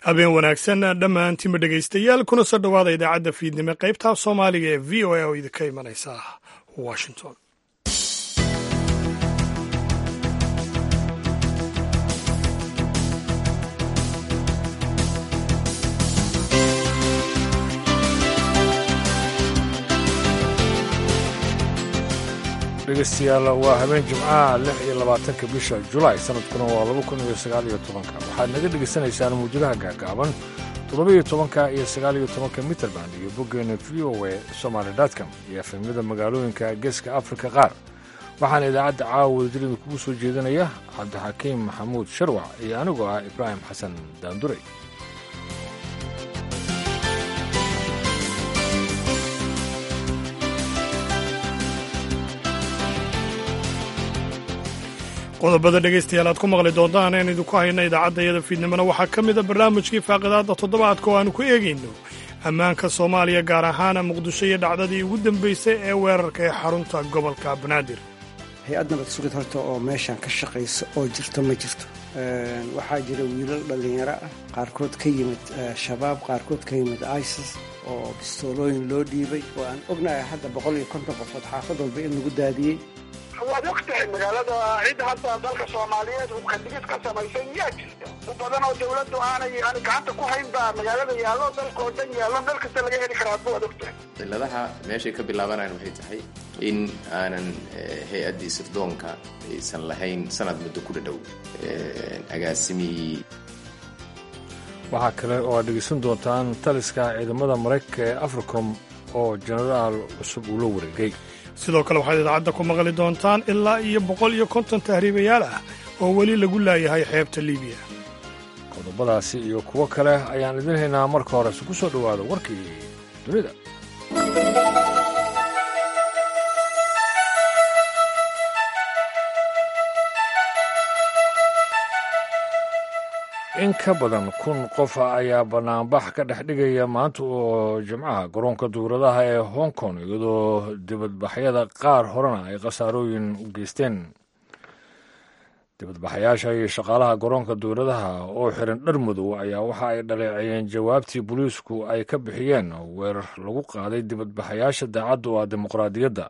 habeen wanaagsan dhammaantiinba dhegaystayaal kuna soo dhowaada idaacadda fiidnimo qaybtaa soomaaliga ee v o a oo idinka imanaysa washington dhegeystayaal waa habeen jimcaha lix iyo labaatanka bisha julaay sanadkuna waa laba kun iyo sagaal iyo tobanka waxaad naga dhegaysanaysaan muwjadaha gaagaaban toddoba-iyo tobanka iyo sagaal iyo tobanka mitrband iyo boggeena v o e somaali dotcom iyo efemyada magaalooyinka geeska afrika qaar waxaana idaacadda caawa wadajirida kugu soo jeedinaya cabdixakiim maxamuud sharwac iyo anigoo ah ibraahim xasan daanduray qodobada dhegaystayaal aad ku maqli doontaan een idinku hayna idaacadda iyada fiidnimona waxaa ka mida barnaamijkii faaqidaadda toddobaadka oo aanu ku eegayno ammaanka soomaaliya gaar ahaana muqdisho iyo dhacdadii ugu dambaysay ee weerarka ee xarunta gobolka banaadir hay-ad nabad sugid horta oo meeshan ka shaqaysa oo jirto ma jirto waxaa jira wiilal dhallinyaro ah qaarkood ka yimid shabaab qaarkood ka yimid isis oo bistoolooyin loo dhiibay oo aan ognahay hadda boqol iyo konton qofood xaafad walba in lagu daadiyey waad og tahay magaalada cid hadda dalka soomaaliyeed hubka digid ka samaysan yaa jirta u badan oo dawladdu aanay ani gacanta ku hayn baa magaalada yaallo dalka oo dhan yaallo meel kasta laga heli karaa waad og tahay ciladaha meeshay ka bilaabanayaan waxay tahay in aanan hay-addii sirdoonka aysan lahayn sanad muddo ku dhadhow agaasimihii waxaa kale oo aad dhegaysan doontaan taliska ciidamada maraykanka ee africom oo jenaraal cusub uu la wareegay sidoo kale waxaad idaacadda ku maqli doontaan ilaa iyo boqol iyo konton tahriibayaal ah oo weli lagu laayahay xeebta liibiya qodobadaasi iyo kuwo kale ayaan idin haynaa marka horese ku soo dhowaada warkii dunida in ka badan kun qof ayaa bannaanbax ka dhex dhigaya maanta oo jimcaha garoonka duuradaha ee hong kong iyadoo dibadbaxyada qaar horena ay khasaarooyin u geysteen dibadbaxayaasha iyo shaqaalaha garoonka duuradaha oo xiran dhar madow ayaa waxa ay dhaleeceeyeen jawaabtii booliisku ay ka bixiyeen weerar lagu qaaday dibadbaxayaasha daacadda oo ah dimuqraadiyadda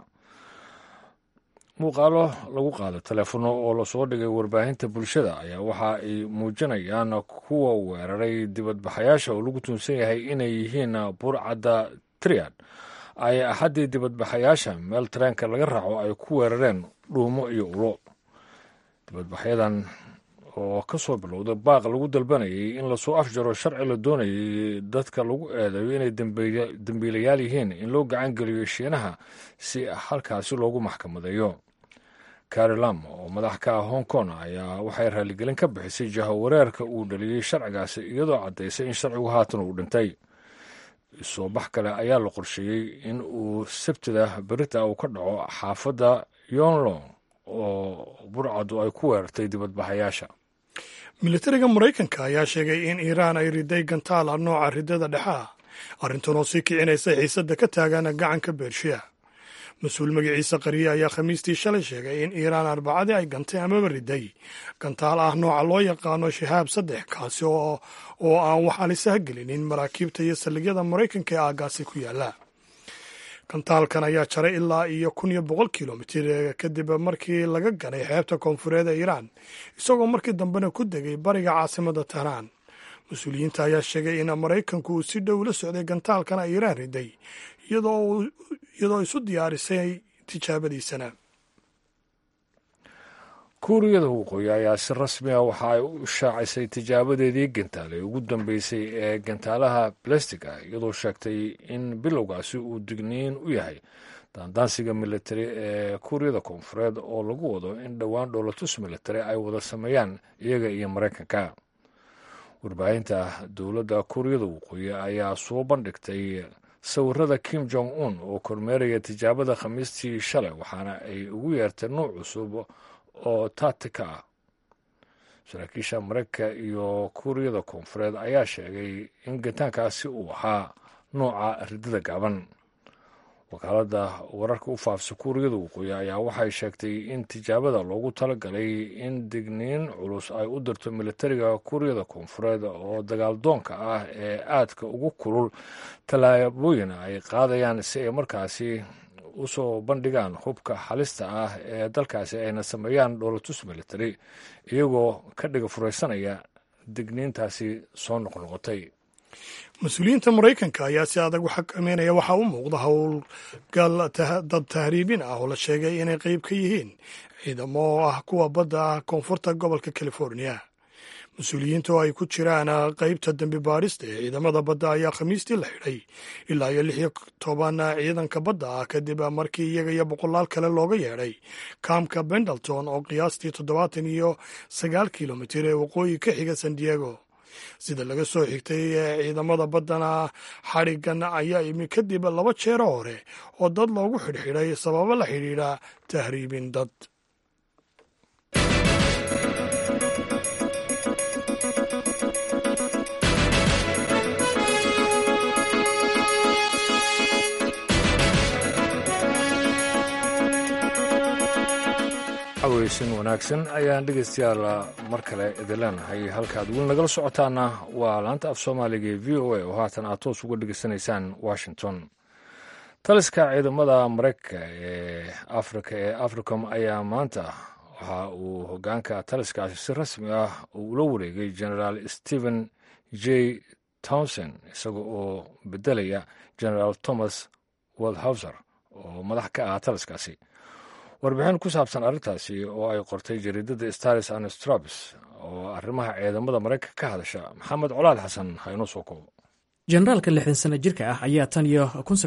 muuqaalo lagu qaado teleefono oo lasoo dhigay warbaahinta bulshada ayaa waxa ay muujinayaan kuwa weeraray dibadbaxayaasha oo lagu tuunsan yahay inay yihiin burcadda triad ay axaddii dibadbaxayaasha meel tareenka laga raaco ay ku weerareen dhuumo iyo ulo dibadbaxyadan oo ka soo bilowda baaq lagu dalbanayay in lasoo afjaro sharci la doonayay dadka lagu eedayo inay dembiilayaal yihiin in loo gacan geliyo shiinaha si halkaasi loogu maxkamadeeyo carilam oo madax ka ah hong kong ayaa waxay raaligelin ka bixisay jahawareerka uu dhaliyey sharcigaasi iyadoo caddaysay in sharcigu haatan uu dhintay soo bax kale ayaa la qorsheeyey in uu sabtida berita uu ka dhaco xaafadda yonlong oo burcadu ay ku weerartay dibadbaxayaasha militariga maraykanka ayaa sheegay in iiraan ay riday gantaala nooca ridada dhexe ah arrintan oo sii kicinaysa xiisadda ka taagan gacanka beershiya mas-uul magaciisa qariye ayaa khamiistii shalay sheegay in iiraan arbacadii ay gantay amaba riday gantaal ah nooca loo yaqaano shahaab saddex kaasi oo aan wax alisaha gelinin maraakiibta iyo saldhigyada maraykanka ee aagaasi ku yaala gantaalkan ayaa jaray ilaa iyo kun iyo boqol kilomitir kadib markii laga ganay xeebta koonfureed ee iiraan isagoo markii dambena ku degay bariga caasimada tehraan mas-uuliyiinta ayaa sheegay in maraykanku uu si dhow la socday gantaalkana iiraan riday iyadoo isu diyaarisay tijaabadiisana kuuriyada waqooyi ayaa si rasmi ah waxa ay u shaacisay tijaabadeedii gantaal ee ugu dambeysay ee gantaalaha balastig ah iyadoo sheegtay in bilowgaasi uu digniin u yahay daandaansiga militari ee kuuriyada koonfureed oo lagu wado in dhowaan dhoolatus militari ay wada sameeyaan iyaga iyo maraykanka warbaahinta dowladda kuuriyada waqooyi ayaa soo bandhigtay sawirada kim jong un oo kormeeraya tijaabada khamiistii shalay waxaana ay ugu yeertay nuuc cusub oo taatika ah saraakiisha maraykanka iyo kuuriyada koonfureed ayaa sheegay in gantaankaasi uu ahaa nooca ridada gaaban wakaaladda wararka u faafsa kuuriyada waqooyi ayaa waxay sheegtay in tijaabada loogu talagalay in digniin culus ay u dirto militariga kuuriyada koonfureed oo dagaaldoonka ah ee aadka ugu kulul tallaabooyin ay qaadayaan si ay markaasi usoo bandhigaan hubka halista ah ee dalkaasi ayna sameeyaan dhoolatus military iyagoo ka dhiga furaysanaya digniintaasi soo noqnoqotay mas-uuliyiinta maraykanka ayaa si adag u xakameynaya waxaa u muuqda howlgal dad tahriibin ah oo la sheegay inay qeyb ka yihiin ciidamo oo ah kuwa badda ah koonfurta gobolka california mas-uuliyiinta oo ay ku jiraan qeybta dembi baadhista ee ciidamada badda ayaa khamiistii la xidhay ilaa iyo lix iyo toban ciidanka badda ah kadib markii iyaga iyo boqolaal kale looga yeedhay kaamka bendleton oo qiyaastii toddobaatan iyo sagaal kilomitir ee waqooyi ka xiga san diego sida laga soo xigtay ciidamada baddana xadhigan ayaa imi kadib laba jeero hore oo dad loogu xidhxidhay sababo la xidhiidha tahriibin dad aweysin wanaagsan ayaan dhegeystayaal mar kale idin leenahay halkaad weli nagala socotaana waa laanta af soomaaliga ee v o a oo haatan aad toos uga dhegeysanaysaan washington taliska ciidamada maraykanka ee afrika ee africom ayaa maanta waxa uu hogaanka taliskaasi si rasmi ah uu ula wareegay generaal stephen j townsend isaga oo bedelaya generaal thomas waldhauser oo madax ka ah taliskaasi warbixin ku saabsan arrintaasi oo ay qortay jariidada stars and strabs oo arrimaha ciidamada maraykanka ka hadasha maxamed colaad xasan ha inoo soo koobo generaalka lixdan sano jirka ah ayaa tan iyo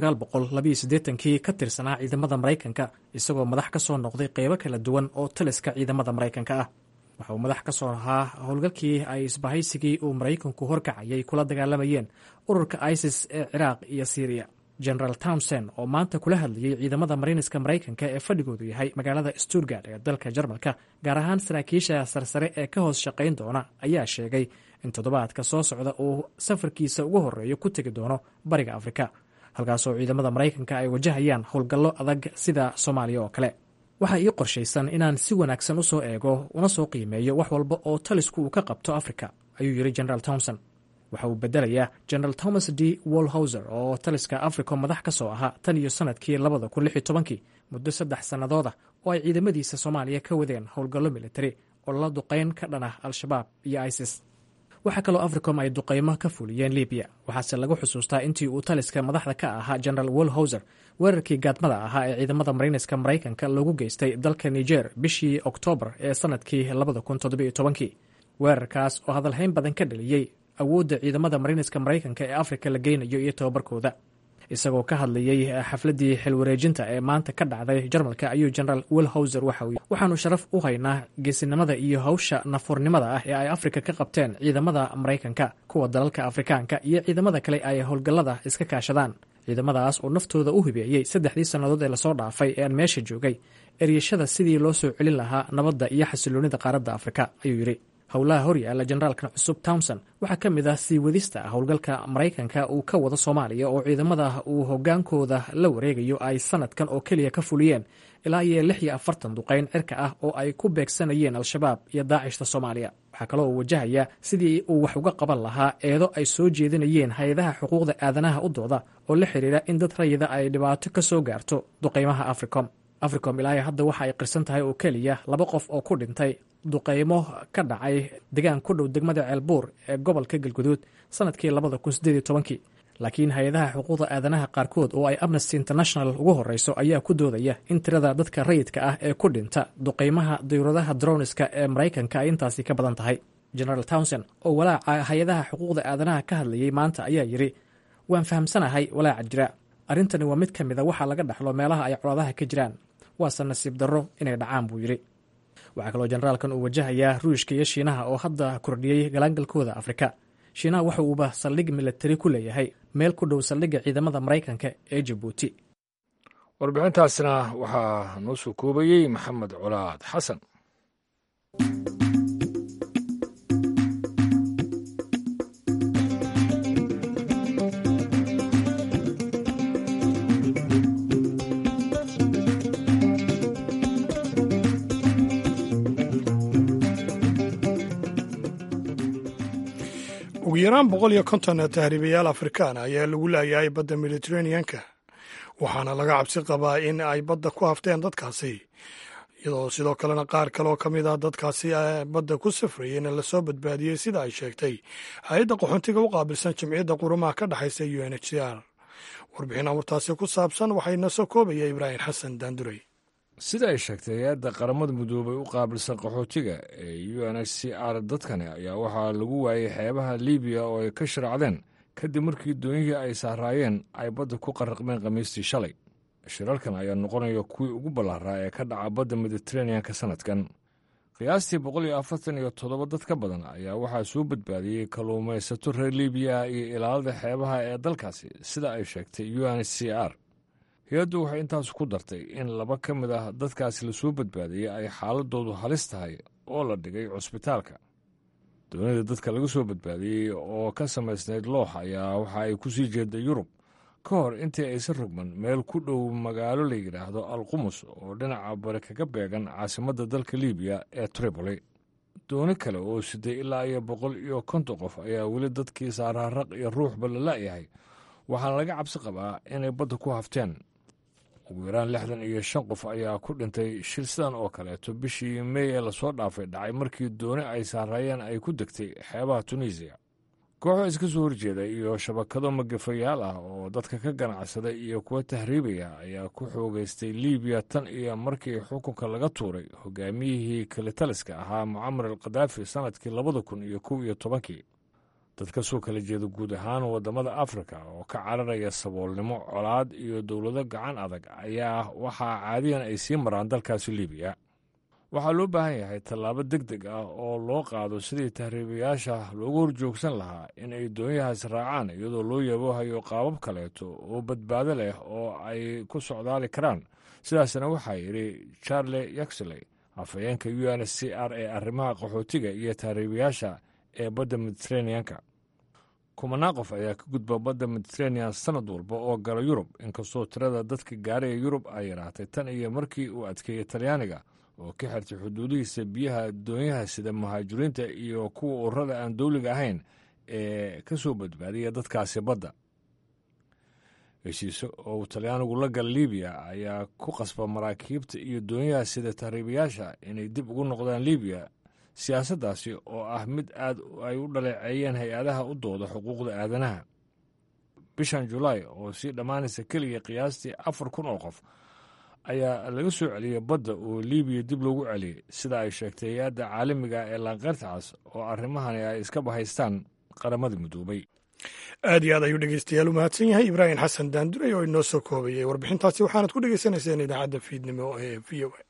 kii ka tirsanaa ciidamada maraykanka isagoo madax ka soo noqday qeybo kala duwan oo taliska ciidamada maraykanka ah waxa uu madax ka soo ahaa howlgalkii ay isbahaysigii uu maraykanku horkacayay kula dagaalamayeen ururka isis ee ciraaq iyo siiriya generaal townsend oo maanta kula hadlayay ciidamada mariiniska maraykanka ee fadhigoodu yahay magaalada stuttgard ee dalka jarmalka gaar ahaan saraakiisha sarsare ee ka hoos shaqayn doona ayaa sheegay in toddobaadka soo socda uu safarkiisa ugu horeeyo ku tegi doono bariga afrika halkaasoo ciidamada maraykanka ay wajahayaan howlgallo adag sida soomaaliya oo kale waxaa ii qorshaysan inaan si wanaagsan u soo eego una soo qiimeeyo wax walba oo talisku uu ka qabto afrika ayuu yidhi generaal townsend waxa uu bedelayaa generaal thomas d wolhauser oo taliska africom madax ka soo ahaa tan iyo sanadkii labada kun lix iyo tobankii muddo saddex sannadooda oo ay ciidamadiisa soomaaliya ka wadeen howlgallo militari oo la duqayn ka dhan ah al-shabaab iyo isis waxaa kaloo africom ay duqaymo ka fuliyeen libiya waxaase lagu xusuustaa intii uu taliska madaxda ka ahaa generaal wolhauser weerarkii gaadmada ahaa ee ciidamada mariiniska maraykanka loogu geystay dalka niger bishii oktoobar ee sanadkii labada kun toddobiyo tobankii weerarkaas oo hadalhayn badan ka dhaliyey awoodda ciidamada mariiniska maraykanka ee afrika la geynayo iyo tababarkooda isagoo ka hadlayey xafladdii xilwareejinta ee maanta ka dhacday jarmalka ayuu generaal wilhauser waxa uu waxaanu sharaf u haynaa geesinimada iyo hawsha nafuurnimada ah ee ay afrika ka qabteen ciidamada maraykanka kuwa dalalka afrikaanka iyo ciidamada kale ay howlgallada iska kaashadaan ciidamadaas oo naftooda u hibeeyey saddexdii sannadood ee lasoo dhaafay ee aan meesha joogay eryashada sidii loo soo celin lahaa nabadda iyo xasiloonida qaaradda afrika ayuu yidhi howlaha horyaala generaalkan cusub townsend waxaa ka mid ah sii wadista howlgalka maraykanka uu ka wado soomaaliya oo ciidamada uu hogaankooda la wareegayo ay sanadkan oo keliya ka fuliyeen ilaa iyo lix iyo afartan duqayn cirka ah oo ay ku beegsanayeen al-shabaab iyo daacishta soomaaliya waxaa kaloo uu wajahaya sidii uu wax uga qaban lahaa eedo ay soo jeedinayeen hay-adaha xuquuqda aadanaha u dooda oo la xidhiira in dad rayida ay dhibaato ka soo gaarto duqaymaha africom africom ilaa hadda waxa ay qirsan tahay oo keliya laba qof oo ku dhintay duqaymo ka dhacay degaan ku dhow degmada ceelbuur ee gobolka galguduud sanadkii labada kun sideed iyo tobankii laakiin hay-adaha xuquuqda aadanaha qaarkood oo ay amnesty international ugu horeyso ayaa ku doodaya in tirada dadka rayidka ah ee ku dhinta duqaymaha dawladaha droniska ee maraykanka ay intaasi ka badan tahay generaal townsend oo walaaca hay-adaha xuquuqda aadanaha ka hadlayay maanta ayaa yidhi waan fahamsanahay walaaca jira arrintani waa mid ka mid a waxaa laga dhaxlo meelaha ay colaadaha ka jiraan waase nasiib darro inay dhacaan buu yidhi waxaa kaloo generaalkan uu wajahayaa ruushka iyo shiinaha oo hadda kordhiyey galaangalkooda afrika shiinaha waxa uuba saldhig militari ku leeyahay meel ku dhow saldhigga ciidamada maraykanka ee jabuuti warbixintaasna waxaa noo soo koobayey maxamed colaad xasan ugu yaraan boqol iyo konton tahriibayaal afrikaan ayaa lagu laayahay badda mediteraneanka waxaana laga cabsi qabaa in ay badda ku hafteen dadkaasi iyadoo sidoo kalena qaar kale oo ka mid ah dadkaasi badda ku safrayeyna lasoo badbaadiyey sida ay sheegtay hay-adda qaxoontiga u qaabilsan jimciyadda qurumaha ka dhexaysa u n h c r warbixin amurtaasi ku saabsan waxayna soo koobaya ibraahim xasan daandurey sida ay sheegtay hay-adda qaramada midoobay u qaabilsan qaxootiga ee u n h c r dadkani ayaa waxaa lagu waayey xeebaha libiya oo ay ka sharaacdeen kadib markii doonyihii ay saaraayeen ay badda ku qarraqmeen khamiistii shalay shirarkan ayaa noqonaya kuwii ugu ballaaraa ee ka dhaca badda mediteraneanka sannadkan qiyaastii boqol iyo afartan iyo toddoba dad ka badan ayaa waxaa soo badbaadiyey kalluumaysato reer libiya iyo ilaalada xeebaha ee dalkaasi sida ay sheegtay u n h c r hay-addu waxay intaas ku dartay in laba ka mid ah dadkaasi lasoo badbaadiyey ay xaaladoodu halis tahay oo la dhigay cusbitaalka doonida dadka laga soo badbaadiyey oo ka samaysnayd loox ayaa waxa ay ku sii jeeda yurub ka hor intii aysan rogman meel ku dhow magaalo la yidhaahdo alqumus oo dhinaca bari kaga beegan caasimadda dalka libiya ee tripoli dooni kale oo siday ilaa iyo boqol iyo konton qof ayaa weli dadkii saaraaraq iyo ruuxba la la'yahay waxaana laga cabsi qabaa inay badda ku hafteen ugu yaraan lixdan iyo shan qof ayaa ku dhintay shil sidan oo kaleeto bishii mey ee lasoo dhaafay dhacay markii dooni ay saaraayeen ay ku degtay xeebaha tunisiya kooxo iska soo horjeeda iyo shabakado magafayaal ah oo dadka ka ganacsada iyo kuwa tahriibaya ayaa ku xoogaystay libiya tan iyo markii xukunka laga tuuray hogaamiyihii kalitaliska ahaa mucamar al khadaafi sannadkii labada kun iyo kow iyo tobankii dad ka soo kala jeeda guud ahaan waddamada afrika oo ka cararaya saboolnimo colaad iyo dowlado gacan adag ayaa waxaa caadiyan ay sii maraan dalkaasi libiya waxaa loo baahan yahay tallaabo deg deg ah oo loo qaado sidii tahriibayaasha loogu horjoogsan lahaa in ay doonyahaas raacaan iyadoo loo yaboohayo qaabab kaleeto oo badbaado leh oo ay ku socdaali karaan sidaasna waxaa yidhi charle yaxley afhayeenka u n c r ee arrimaha qaxootiga iyo tahriibayaasha ee badda mediteraneanka kumanaan qof ayaa ka gudba badda mediteranean sannad walba oo gala yurub inkastoo tirada dadka gaaraya yurub ay yaraatay tan iyo markii uu adkeeyey talyaaniga oo ka xirtay xuduudihiisa biyaha doonyaha sida muhaajiriinta iyo kuwa ururada aan dowliga ahayn ee ka soo badbaadiya dadkaasi badda heshiise oo uu talyaanigu la gala libiya ayaa ku qasba maraakiibta iyo doonyaha sida tahriibayaasha inay dib ugu noqdaan libiya siyaasaddaasi oo ah mid aad ay u dhaleeceeyeen hay-adaha u dooda xuquuqda aadanaha bishan julaay oo sii dhammaanaysa keliya qiyaastii afar kun oo qof ayaa laga soo celiyey badda oo libiya dib loogu celiyey sida ay sheegtay hay-adda caalamiga ee laanqeyrtacas oo arrimahani ay iska bahaystaan qaramada midoobay aad iyo aad ayuu dhegeystayaal u mahadsan yahay ibraahim xasan daanduray oo inoo soo koobayay warbixintaasi waxaanad ku dhegeysanayseen idaacadda fiidnimo ee v o a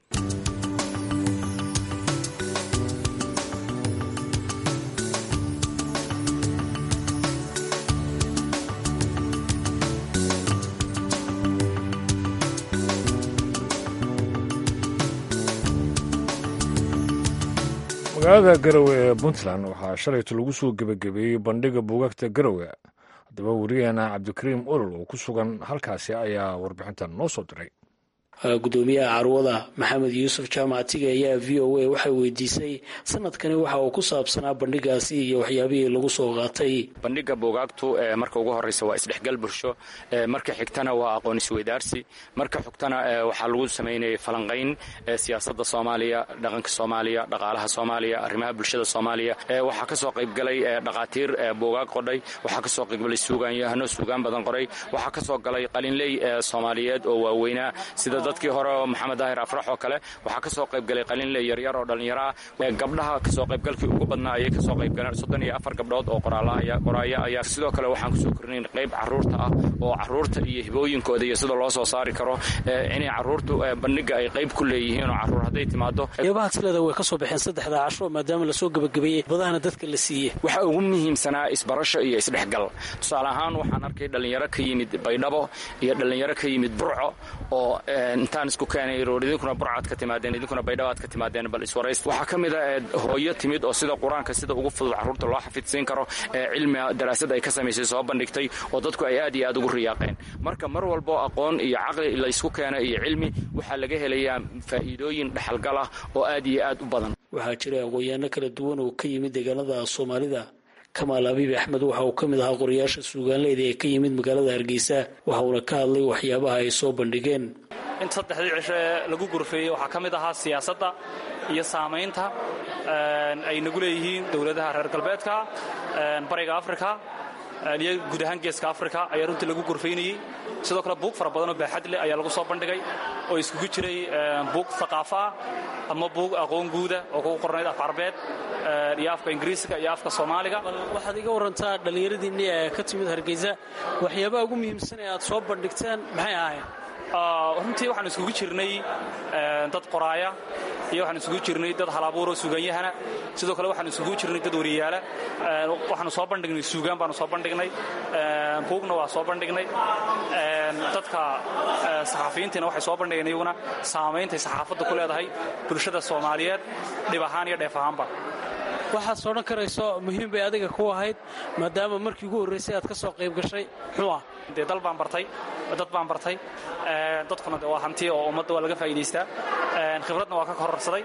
magaalada garowe ee puntland waxaa shalayto lagu soo gebagabeeyey bandhiga buugaagta garowe haddaba wariyaheena cabdikariim olol oo ku sugan halkaasi ayaa warbixintan noo soo diray gudoomiyaha carwada maxamed yuusuf jaamacatiga ayaa v o a waxay weydiisay sanadkani waxa uu ku saabsanaa bandhigaasi iyo waxyaabihii lagu soo qaatay bandhiga buugaagtu marka ugu horeysa waa isdhexgal bulsho marka xigtana waa aqoon isweydaarsi marka xigtana waxaa lagu samaynayay falanqayn siyaasada soomaaliya dhaqanka soomaaliya dhaqaalaha soomaaliya arrimaha bulshada soomaaliya waxaa kasoo qaybgalay dhaqaatiir buugaag qodhay waxaa kasoo qaybgalay suugaanyahano suugaan badan qoray waxaa kasoo galay qalinley soomaaliyeed oo waaweynaa sida dadkii hore oo maxamed daahir afrax oo kale waxaa ka soo qaybgalay qalinle yaryar oo dhallinyaro ah gabdhaha kasoo qaybgalkii ugu badnaa ayay kasoo qaybgaleen soddon iyo afar gabdhood oo qoraaya ayaa sidoo kale waxaan kusoo kornayn qayb caruurta ah oo caruurta iyo hibooyinkooda iyo sida loo soo saari karo inay caruurtu bandhiga ay qayb ku leeyihiin oo caruur hadday timaado qeybaha tilada way ka soo baxeen saddexda casho maadaama lasoo gebagabeeyey badahana dadka la siiyey waxaa ugu muhiimsanaa isbarasho iyo isdhexgal tusaale ahaan waxaan arkay dhallinyaro ka yimid baydhabo iyo dhallinyaro ka yimid burco oo intaan isku keenay roor idinkuna burcaad ka timaadeen idinkuna baydhabaad ka timaadeen bal iswarays waxaa ka mid a hooyo timid oo sida qur-aanka sida ugu fudud carruurta loo xafidsiin karo cilmiga daraasad ay ka samaysay soo bandhigtay oo dadku ay aad iyo aad ugu riyaaqeen marka mar walbo aqoon iyo caqli laysku keeno iyo cilmi waxaa laga helayaa faa'iidooyin dhexalgal ah oo aad iyo aad u badan waxaa jira aqoonyaano kala duwan oo ka yimid deegaanada soomaalida kamaal abiib axmed waxa uu ka mid ahaa qorayaasha suugaanleyda ee ka yimid magaalada hargeysa waxa uuna ka hadlay waxyaabaha ay soo bandhigeen inta saddexdii cisho ee lagu gurfeeyey waxaa ka mid ahaa siyaasadda iyo saamaynta ay nagu leeyihiin dowladaha reer galbeedka bariga afrika iyo guud ahaan geeska afrika ayaa runtii lagu gurfaynayey sidoo kale buug fara badan oo baaxad leh ayaa lagu soo bandhigay oo iskugu jiray buug haqaafa ah ama buug aqoon guuda oo kugu qornayd af carbeed iyo afka ingiriisiga iyo afka soomaaliga waxaad iga warantaa dhallinyaradiinni ee ka timid hargeysa waxyaabaha ugu muhiimsan ee aad soo bandhigteen maxay ahaayeen runtii waxaan iskugu jirnay dad qoraaya iyo waxaan isugu jirnay dad halabuuroo suuganyahana sidoo kale waxaan isugu jirnay dad wariyaala waxaanu soo bandhignay suugaan baanu soo bandhignay buugna waa soo bandhignay dadka saxafiyiintiina waxay soo bandhigeen iyaguna saameyntay saxaafadda ku leedahay bulshada soomaaliyeed dhib ahaan iyo dheef ahaanba waxaad soo dhan karayso muhiim bay adiga ku ahayd maadaama markii ugu horraysay aad ka soo qayb gashay muxuu ah dee dal baan bartay dad baan bartay dadkuna de waa hanti oo ummadda waa laga faa'idaystaa khibradna waa ka kororsaday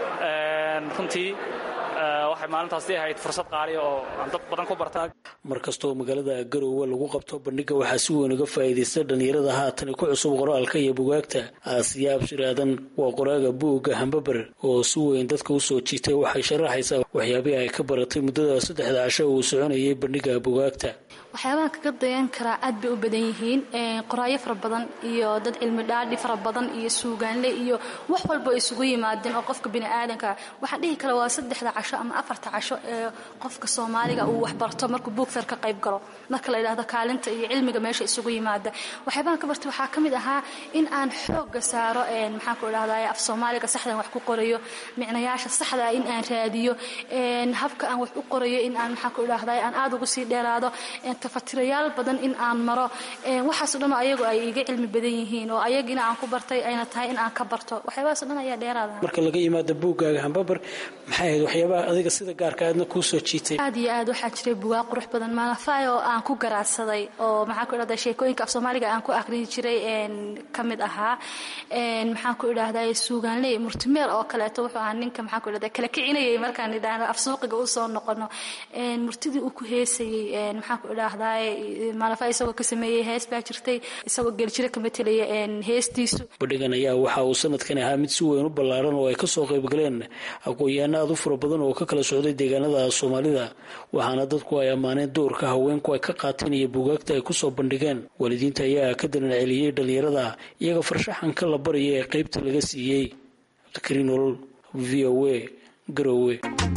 runtii waxay maalintaasdii ahayd fursad qaaliya oo aan dad badan ku barta mar kastoo magaalada garoowe lagu qabto bandhiga waxaa si weyn uga faa'iidaysta dhallinyarada haatan ku cusub qoraalka iyo bugaagta aasiya abshir aadan waa qoraaga buugga hambaber oo si weyn dadka u soo jiitay waxay sharaxaysaa waxyaabihii ay ka baratay muddada saddexda casho uu soconayay bandhiga bugaagta waxyaabaha kaga dayan karaa aad bay u badan yihiin qoraayo fara badan iyo dad cilmi dhaadhi fara badan iyo suugaanle iyo wax walba isugu yimaadeen oo qofka biniaadanka waxaan dhihi kara waa saddexda casho ama afarta casho ee qofka soomaaliga uu waxbarto markuu buugfeer ka qayb galo marka la yidhaahdo kaalinta iyo cilmiga meesha isugu yimaada waxyaabahan ka bartay waxaa ka mid ahaa in aan xooga saaro maxaanku idhahdaa af soomaaliga saxdan wax ku qorayo micnayaasha saxda in aan raadiyo habka aan wax u qorayo in aan maxaanku idhahdaa aan aada ugu sii dheeraado tafatirayaal badan in aan maro waxaaso dhan oo ayagu ay iga cilmi badan yihiin oo ayagina aan ku bartay ayna tahay in aan ka barto waxyaabahaasoo dhan ayaa dheeraada marka laga yimaado buuggaaga hambabar maxay ahayd waxyaabaha adiga sida gaarka aadna kuu soo jiitay aad iyo aad waxaa jiray bugaag qurux badan maalafaay oo aan ku garaadsaday oo maxaan ku idhahdaa sheekooyinka af soomaaliga aan ku aqrin jiray ka mid ahaa maxaan ku idhahdaa suugaanley murtimeel oo kaleeto wuxuu ahaa ninka maxaan ku idhahdaa kala kicinayay markaan idhaahno af suuqiga u soo noqono murtidii uu ku heesayey maxaan ku idhahdaa maalafa isagoo ka sameeyey hees baa jirtay isagoo geljiro ka matelaya heestiisu bandhigan ayaa waxa uu sanadkan ahaa mid si weyn u ballaaran oo ay ka soo qayb galeen aqoon-yahanno aad u fara badan oo ka kala socday deegaanada soomaalida waxaana dadku ay ammaaneen doorka haweenku ay ka qaateen iyo buugaagta ay kusoo bandhigeen waalidiinta ayaa ka dalan celiyey dhallinyarada iyaga farshaxanka la baraya ee qaybta laga siiyey krinol v o a garowe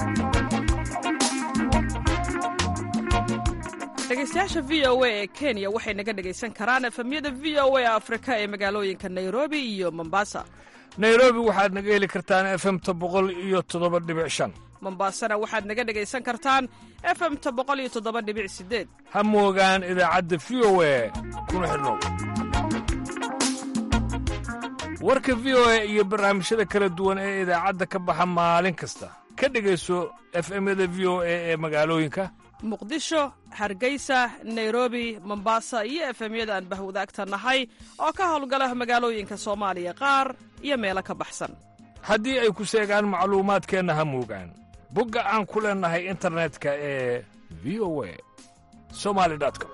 dhegeystayaasha v o a ee kenya waxay naga dhegaysan karaan efemyada v o a afrika ee magaalooyinka nairobi iyo mombasa nairobi waxaad naga heli kartaan efemta boqol iyo toddoba dhibic shan mombasana waxaad naga dhegaysan kartaan efemta boqol iyo toddoba dhibic sideed ha moogaan idaacadda v o a kuna xidhnow warka v o a iyo barnaamijyada kala duwan ee idaacadda ka baxa maalin kasta ka dhegayso efemyada v o a ee magaalooyinka muqdisho hargeysa nairobi mombasa iyo efemyada aan bahwadaagta nahay oo ka howlgala magaalooyinka soomaaliya qaar iyo meelo ka baxsan haddii ay ku seegaan macluumaadkeenna ha muugaan bogga aan ku leennahay internetka ee v o a somali com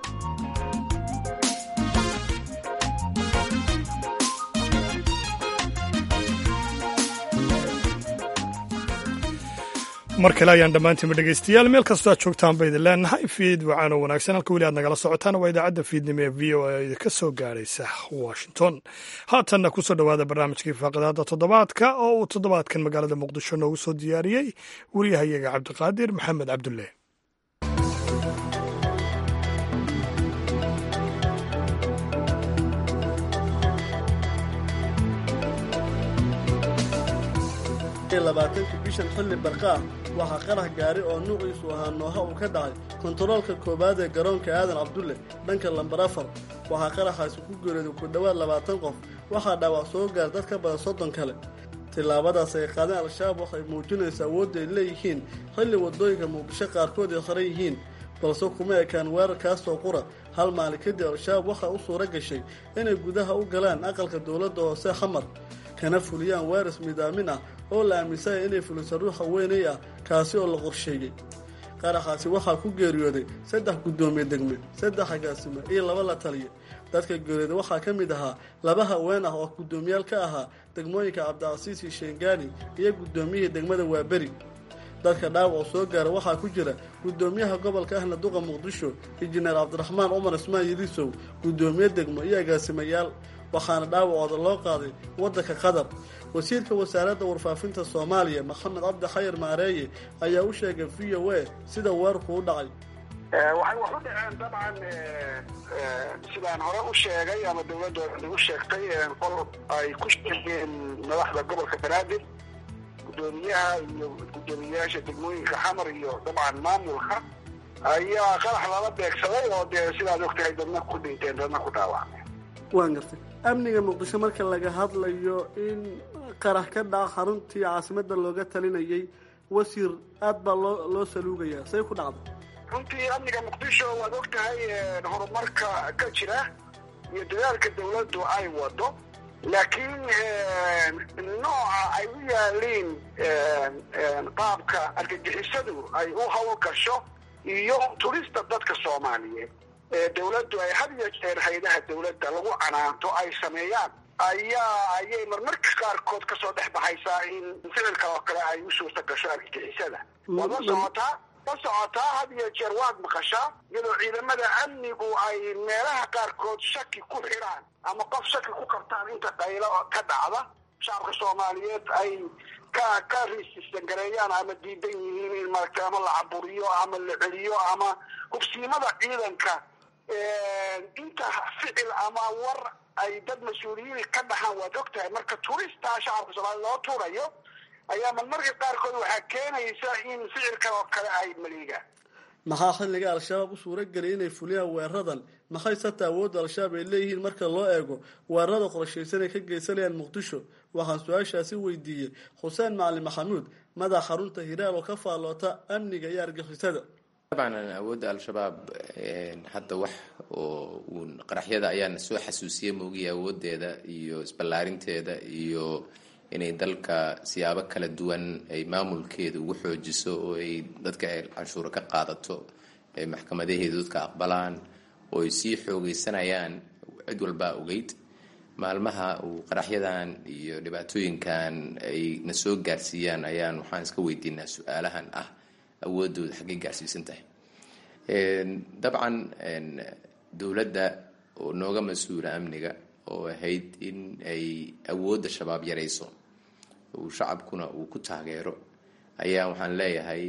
mar kale ayaan dhammaantiinba dhegaystayaal meel kastoo aad joogtaan ba idin leenahay fiid wacaano wanaagsan halka weli aad nagala socotaan waa idaacadda fiidnimo ee v o a idinka soo gaaraysa washington haatanna kusoo dhowaada barnaamijkii faaqadaada toddobaadka oo uu toddobaadkan magaalada muqdisho noogu soo diyaariyey wariyahayaga cabdiqaadir maxamed cabdulle labaatanka bishan xilli barqaah waxaa qarax gaari oo nuuciisu ahaa nooha uu ka dhacay kontaroolka koowaad ee garoonka aadan cabdulle dhanka lambar afar waxaa qaraxaasi ku geeriyooday ku dhowaad labaatan qof waxaa dhaawac soo gaar dad ka badan soddon kale tillaabadaas ay qaadeen al-shabaab waxay muujinaysa awoodda ay leeyihiin xilli waddooyinka muqdisho qaarkood ay qaran yihiin balse kuma ekaan weerarkaasoo qura hal maalin kadib al-shabaab waxaa u suuro gashay inay gudaha u galaan aqalka dowladda hoose xamar kana fuliyaan weeras midaamin ah oo la aaminsanya inay fuliso ruuxa weynay ah kaasi oo la qorsheeyey qaraxaasi waxaa ku geeriyooday saddex guddoomiye degme saddex agaasimo iyo laba la taliya dadka geeriyooday waxaa ka mid ahaa laba haween ah oo guddoomiyaal ka ahaa degmooyinka cabdicasiis iyo sheengani iyo guddoomiyihii degmada waaberi dadka dhaawac oo soo gaara waxaa ku jira guddoomiyaha gobolka ahna duqa muqdisho injineer cabdiraxmaan cumar ismaan yilisow guddoomiye degmo iyo agaasimayaal waxaana dhaawacooda loo qaaday waddanka qatar wasiirka wasaaradda warfaafinta soomaaliya maxamed cabdi xayar maareeye ayaa u sheegay v o a sida weerarku u dhacay waxay wax u dhaceen dabcan sidaan hore u sheegay ama dawladda nagu sheegtay qol ay ku sheegeen madaxda gobolka banaadir guddoomiyaha iyo guddoomiyayaasha degmooyinka xamar iyo dabcan maamulka ayaa qarax lala beegsaday oo dee sidaad ogtahay dadna ku dhinteen dadna ku dhaawacmeen waan gartay amniga muqdisho marka laga hadlayo in qarax ka dhaca xaruntii caasimadda looga talinayay wasiir aad baa loo loo saluugayaa say ku dhacday runtii amniga muqdisho waad og tahay horumarka ka jira iyo dadaalka dawladdu ay wado laakiin nooca ay u yaaliin qaabka argagixisadu ay u hawl gasho iyo turista dadka soomaaliyeed ee dawladdu ay had iyo jeer haydaha dawladda lagu canaanto ay sameeyaan ayaa ayay marmarka qaarkood kasoo dhex baxaysaa in ficilka oo kale ay u suurta gasho argagixisada waad la socotaa la socotaa had iyo jeer waad maqashaa iyadoo ciidamada amnigu ay meelaha qaarkood shaki ku xidhaan ama qof shaki ku qabtaan inta qaylo ka dhacda shacabka soomaaliyeed ay ka ka riisisangareeyaan ama diidan yihiin in maaragtay ama la caburiyo ama la celiyo ama hubsiimada ciidanka inta ficil ama war ay dad mas-uuliyiin ka dhaxaan waad og tahay marka turistaa shacabka soomaliya loo tuurayo ayaa marmarka qaarkood waxaa keenaysa in ficilkan oo kale ay maliigaan maxaa xilliga al-shabaab u suura geliyay inay fuliyaan weeraradan maxay sata awoodda al-shabaab ay leeyihiin marka loo eego weerarada qorshaysan ay ka geysanayaan muqdisho waxaan su-aashaasi weydiiyey xuseen macalin maxamuud madax xarunta hiraal oo ka faalloota amniga iyo argixisada dabcan awoodda al-shabaab hadda wax oo uun qaraxyada ayaana soo xasuusiya moogiya awoodeeda iyo isballaarinteeda iyo inay dalka siyaabo kala duwan ay maamulkeeda ugu xoojiso oo ay dadka ay canshuuro ka qaadato ay maxkamadaheeda dadka aqbalaan oo ay sii xoogeysanayaan cid walbaa ogeyd maalmaha uu qaraxyadan iyo dhibaatooyinkan ay na soo gaarsiiyaan ayaan waxaan iska weydiinaa su-aalahan ah awoodooda xaggay gaarsiisan tahay dabcan dowladda oo nooga mas-uula amniga oo ahayd in ay awoodda shabaab yarayso uu shacabkuna uu ku taageero ayaa waxaan leeyahay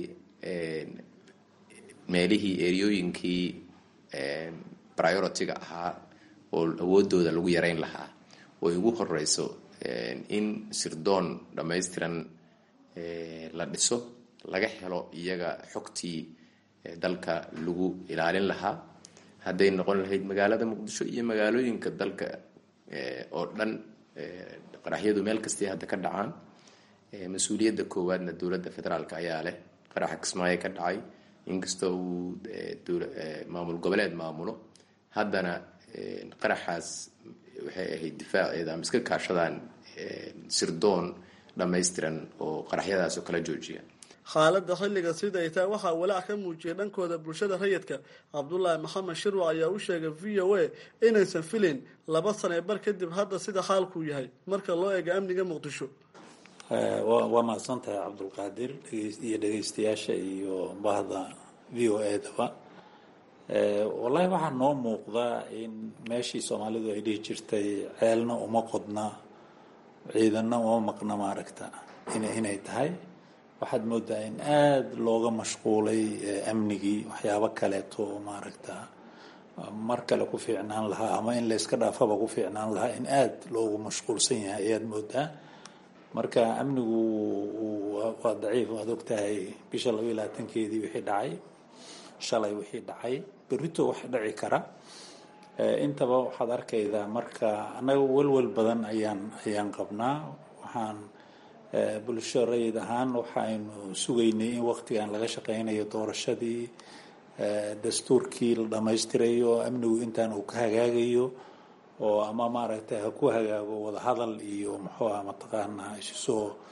meelihii eryooyinkii priority-ga ahaa oo awoodooda lagu yareyn lahaa oo ugu horeyso in sirdoon dhammaystiran la dhiso laga helo iyaga xogtii dalka lagu ilaalin lahaa hadday noqon lahayd magaalada muqdisho iyo magaalooyinka dalka oo dhan qaraxyadu meel kastay hadda ka dhacaan mas-uuliyadda koowaadna dowladda federaalk ayaa leh qaraxa kismaayo ka dhacay inkastoo uu maamul goboleed maamulo haddana qaraxaas waxay ahayd difaaceeda ama iska kaashadaan sirdoon dhammaystiran oo qaraxyadaas oo kala joojiya xaaladda xilliga sida ay tahay waxaa walaac ka muujiyay dhankooda bulshada rayidka cabdulaahi maxamed shirwac ayaa u sheegay v o a inaysan filin laba sane bar kadib hadda sida xaalkuu yahay marka loo eego amniga muqdisho waa mahadsan tahay cabdulqaadir iyo dhegeystayaasha iyo bahda v o a daba wallaahi waxaa noo muuqdaa in meeshii soomaalidu ay dhihi jirtay ceelna uma qodna ciidanna uma maqna maaragta inay tahay waxaad moodaa in aada looga mashquulay amnigii waxyaabo kaleeto maaragta mar kale ku fiicnaan lahaa ama in layska dhaafaba ku fiicnaan lahaa in aada loogu mashquulsan yahay ayaad moodaa marka amnigu waa daciif waad ogtahay bisha laba iyo labaatankeedii wixii dhacay shalay wixii dhacay berrito wax dhici kara intaba waxaad arkaydaa marka annaga welwel badan ayaan ayaan qabnaa waxaan bulsho rayid ahaan waxaynu sugaynay in waqtigan laga shaqeynayo doorashadii dastuurkii la dhammaystirayo oo amnigu intaan uu ka hagaagayo oo ama maaragtay ha ku hagaago wadahadal iyo muxuu ah mataqaanaa isu soo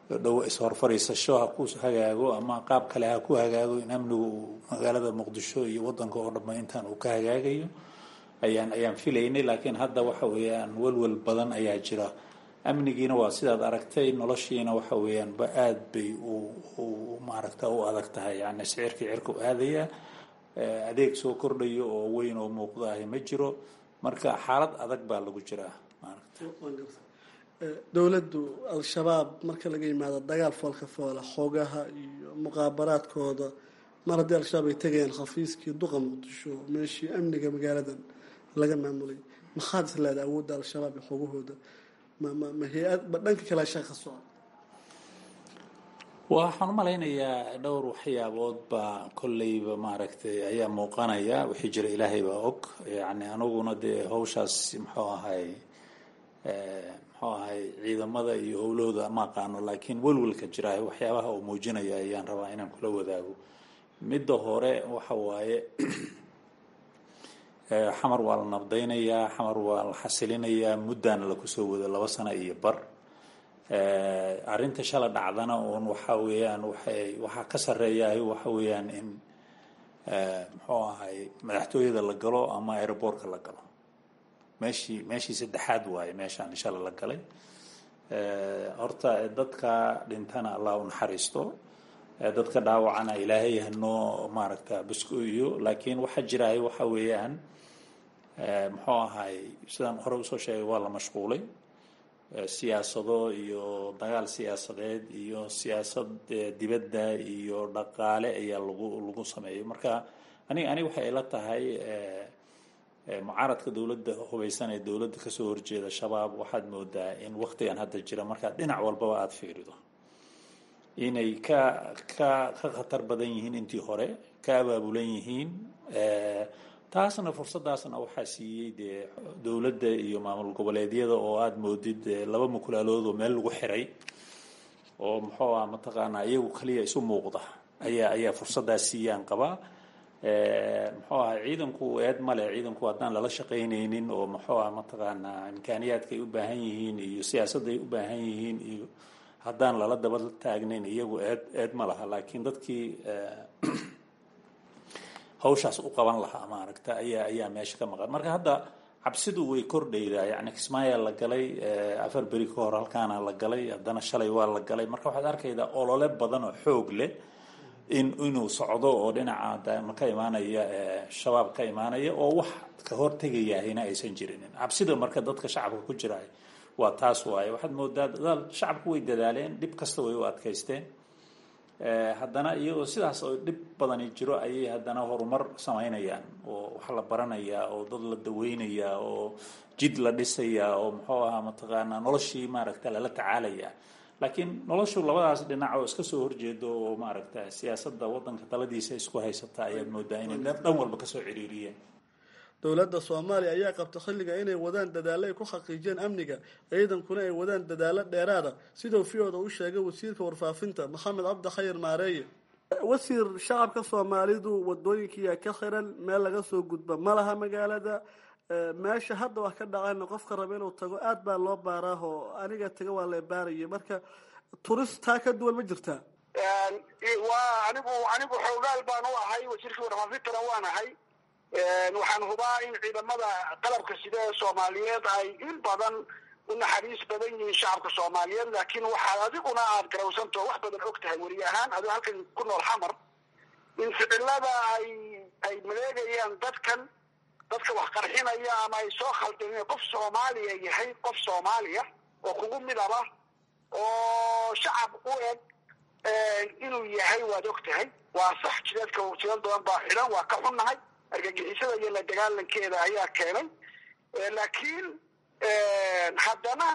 dhow is-horfariisasho ha ku hagaago ama qaab kale ha ku hagaago in amnigu uu magaalada muqdisho iyo wadanka oo dhamma intaan uu ka hagaagayo ayaan ayaan filaynay laakiin hadda waxa weeyaan welwel badan ayaa jira amnigiina waa sidaad aragtay noloshiina waxa weeyaan ba aad bay u maaragta u adag tahay yani sicirkii cirku aadaya adeeg soo kordhayo oo weyn oo muuqda ahi ma jiro marka xaalad adag baa lagu jiraa dowladdu al-shabaab marka laga yimaado dagaal foolka foola xoogaha iyo muqaabaraadkooda mar haddii al-shabaab ay tegayaan khafiiskii duqa muqdisho meeshii amniga magaaladan laga maamulay maxaad is leedahay awoodda al-shabaab iyo xoogahooda ma ma ma hay-ad ma dhanka kale shaqa socda waxaan u malaynayaa dhowr waxyaabood baa kolleyba maaragtay ayaa muuqanaya wixii jira ilaahay baa og yani aniguna dee hawshaas muxuu ahay muxuu ahay ciidamada iyo howlahooda ma aqaano laakiin welwelka jira waxyaabaha uu muujinaya ayaan rabaa inaan kula wadaago midda hore waxa waaye xamar waa la nabdaynayaa xamar waa la xasilinayaa muddaana lakusoo wado laba sano iyo bar arrinta shala dhacdana uun waxa weeyaan waxay waxaa ka sarreeyahay waxa weeyaan in muxuu ahay madaxtooyada la galo ama aeroboortka la galo meeshii meeshii saddexaad waaye meeshaan shala la galay horta dadka dhintana allah u naxariisto dadka dhaawacana ilaahay hanoo maaragta buskoyo laakiin waxaa jirahay waxa weeyaan muxuu ahay sidaan hore usoo sheegay waa la mashquulay siyaasado iyo dagaal siyaasadeed iyo siyaasad dibadda iyo dhaqaale ayaa lagu lagu sameeyay marka aniga aniga waxay ila tahay mucaaradka dowladda hubaysan ee dowladda kasoo horjeeda shabaab waxaad moodaa in waktigan hadda jira markaad dhinac walbaba aada fiirido inay ka ka ka khatar badan yihiin intii hore ka abaabulan yihiin taasna fursadaasna waxaa siiyey dee dowladda iyo maamul goboleedyada oo aada moodid laba mukulaalood oo meel lagu xiray oo muxuu ah mataqaanaa iyagu kaliya isu muuqda ayaa ayaa fursadaas siiyaan qabaa muxuu ahay ciidanku eed male ciidanku haddaan lala shaqaynaynin oo muxuu ah mataqaanaa imkaaniyaadka ay u baahan yihiin iyo siyaasadda ay u baahan yihiin iyo haddaan lala daba taagnayn iyagu eed eed ma laha laakiin dadkii hawshaas u qaban lahaa maaragta ayaa ayaa meesha ka maqan marka hadda cabsidu way kordhaydaa yani kismaayaa la galay afar beri ka hor halkaana la galay haddana shalay waa la galay marka waxaad arkaydaa olole badan oo xoog leh in inuu socdo oo dhinaca ka imaanaya shabaab ka imaanaya oo wax ka hortegayahayna aysan jirinin cabsida marka dadka shacabka ku jira waa taas waaye waxaad moodaa dadaal shacabku way dadaaleen dhib kasta way u adkaysteen haddana iyagoo sidaas oo dhib badani jiro ayay haddana horumar samaynayaan oo wax la baranayaa oo dad la daweynayaa oo jid la dhisayaa oo muxuu ahaa mataqaanaa noloshii maaragta lala tacaalayaa laakiin noloshu labadaas dhinac oo iska soo horjeedo oo maaragta siyaasadda waddanka taladiisa isku haysata ayaad moodaa inay dhan walba kasoo ciriiriyeen dowladda soomaaliya ayaa qabta xilliga inay wadaan dadaallo ay ku xaqiijiyeen amniga ciidankuna ay wadaan dadaallo dheeraada siduu v-oda u sheegay wasiirka warfaafinta maxamed cabdi khayr maareeye wasiir shacabka soomaalidu wadooyinkiiyaa ka xiran meel laga soo gudba ma laha magaalada meesha hadda wax ka dhacayna qofka raba inuu tago aad baa loo baaraahoo aniga taga waa la baaraya marka turist taa ka duwan ma jirtaa waa anigu anigu xoogaal baan u ahay wasiirkii warfaafintana waan ahay waxaan hubaa in ciidamada qalabka sida ee soomaaliyeed ay in badan u naxariis badan yihiin shacabka soomaaliyeed laakiin waxaad adiguna aad garawsantaho wax badan og tahay weri ahaan adigo halkan ku nool xamar in ficilada ay ay maleegayaan dadkan dadka wax qarxinaya ama ay soo khaldeen qof soomaaliya yahay qof soomaaliya oo kugu midaba oo shacab u eg inuu yahay waad og tahay waa sax jideedka jidad badan baa xidhan waa ka xunnahay argagixisada iyo la dagaalankeeda ayaa keenay laakiin haddana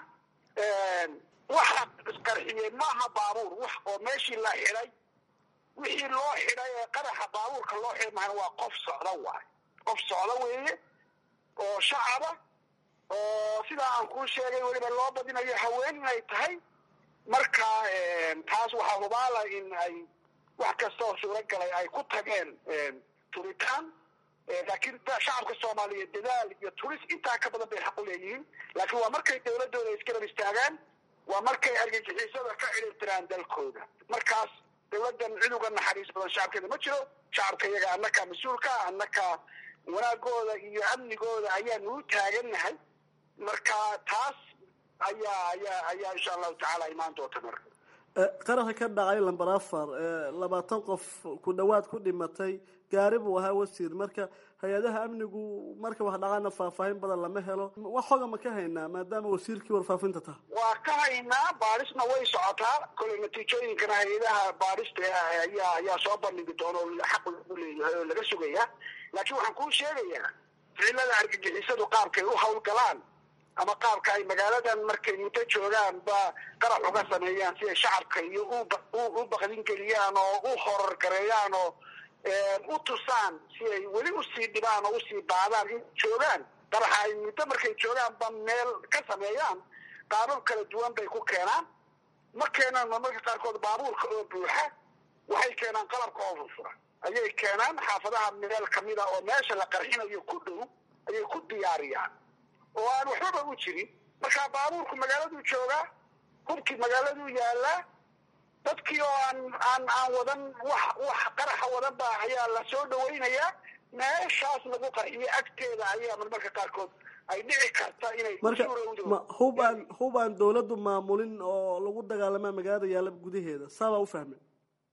waxa isqarxiyey maaha baabuur wax oo meeshii la xidhay wixii loo xidhay ee qaraxa baabuurka loo xidhay maana waa qof socda waay qof socda weeye oo shacaba oo sidaa aan kuu sheegay weliba loo badinayo haween inay tahay marka taas waxaa hubaala in ay wax kasta oo suuragalay ay ku tageen turitaan laakiin shacabka soomaaliyeed dadaal iyo turis intaa ka badan bay xaq u leeyihiin laakiin waa markay dowladooda isgarab istaagaan waa markay argagixisada ka ciribtiraan dalkooda markaas dowladdan cid uga naxariis badan shacabkeeda ma jiro shacabka iyaga annakaa mas-uulka annakaa wanaagooda iyo amnigooda ayaanu u taagannahay marka taas ayaa ayaa ayaa insha allahu tacaala imaan doonta marka qaraxa ka dhacay lamber afar labaatan qof ku dhowaad ku dhimatay gaari buu ahaa wasiir marka hay-adaha amnigu marka wax dhacaana faahfaahin badan lama helo wax xoga ma ka haynaa maadaama wasiirkii warfaafinta taha waa ka haynaa baadhisna way socotaa koley natiijooyinkana hay-adaha baadhista ayaa ayaa soo bandhigi doona oo xaq lagu leeyahay oo laga sugaya laakiin waxaan kuu sheegayaa ficilada argagixisadu qaabkay u hawlgalaan ama qaabka ay magaaladan markay muddo joogaan ba qarax uga sameeyaan si ay shacabka iyo u bakdin geliyaan oo u horor gareeyaan oo u tusaan si ay weli usii dhibaan oo usii baadaan in joogaan qaraxa ay muddo markay joogaan ba meel ka sameeyaan qaabab kala duwan bay ku keenaan ma keenaan marmarka qaarkood baabuurka oo buuxa waxay keenaan qalabka oo furfura ayay keenaan xaafadaha meel kamida oo meesha la qarxinayo ku dhow ayay ku diyaariyaan oo aan waxbaba u jirin markaa baabuurku magaaladuu joogaa hubkii magaaladuu yaalaa dadkii oo aan aan aan wadan wax wax qaraxa wadan ba ayaa la soo dhawaynayaa meeshaas lagu qarxiyo agteeda ayaa marmarka qaarkood ay dhici karta inay marka ma hub aan hub aan dawladdu maamulin oo lagu dagaalamaa magaalada yaala gudaheeda saabaa u fahmay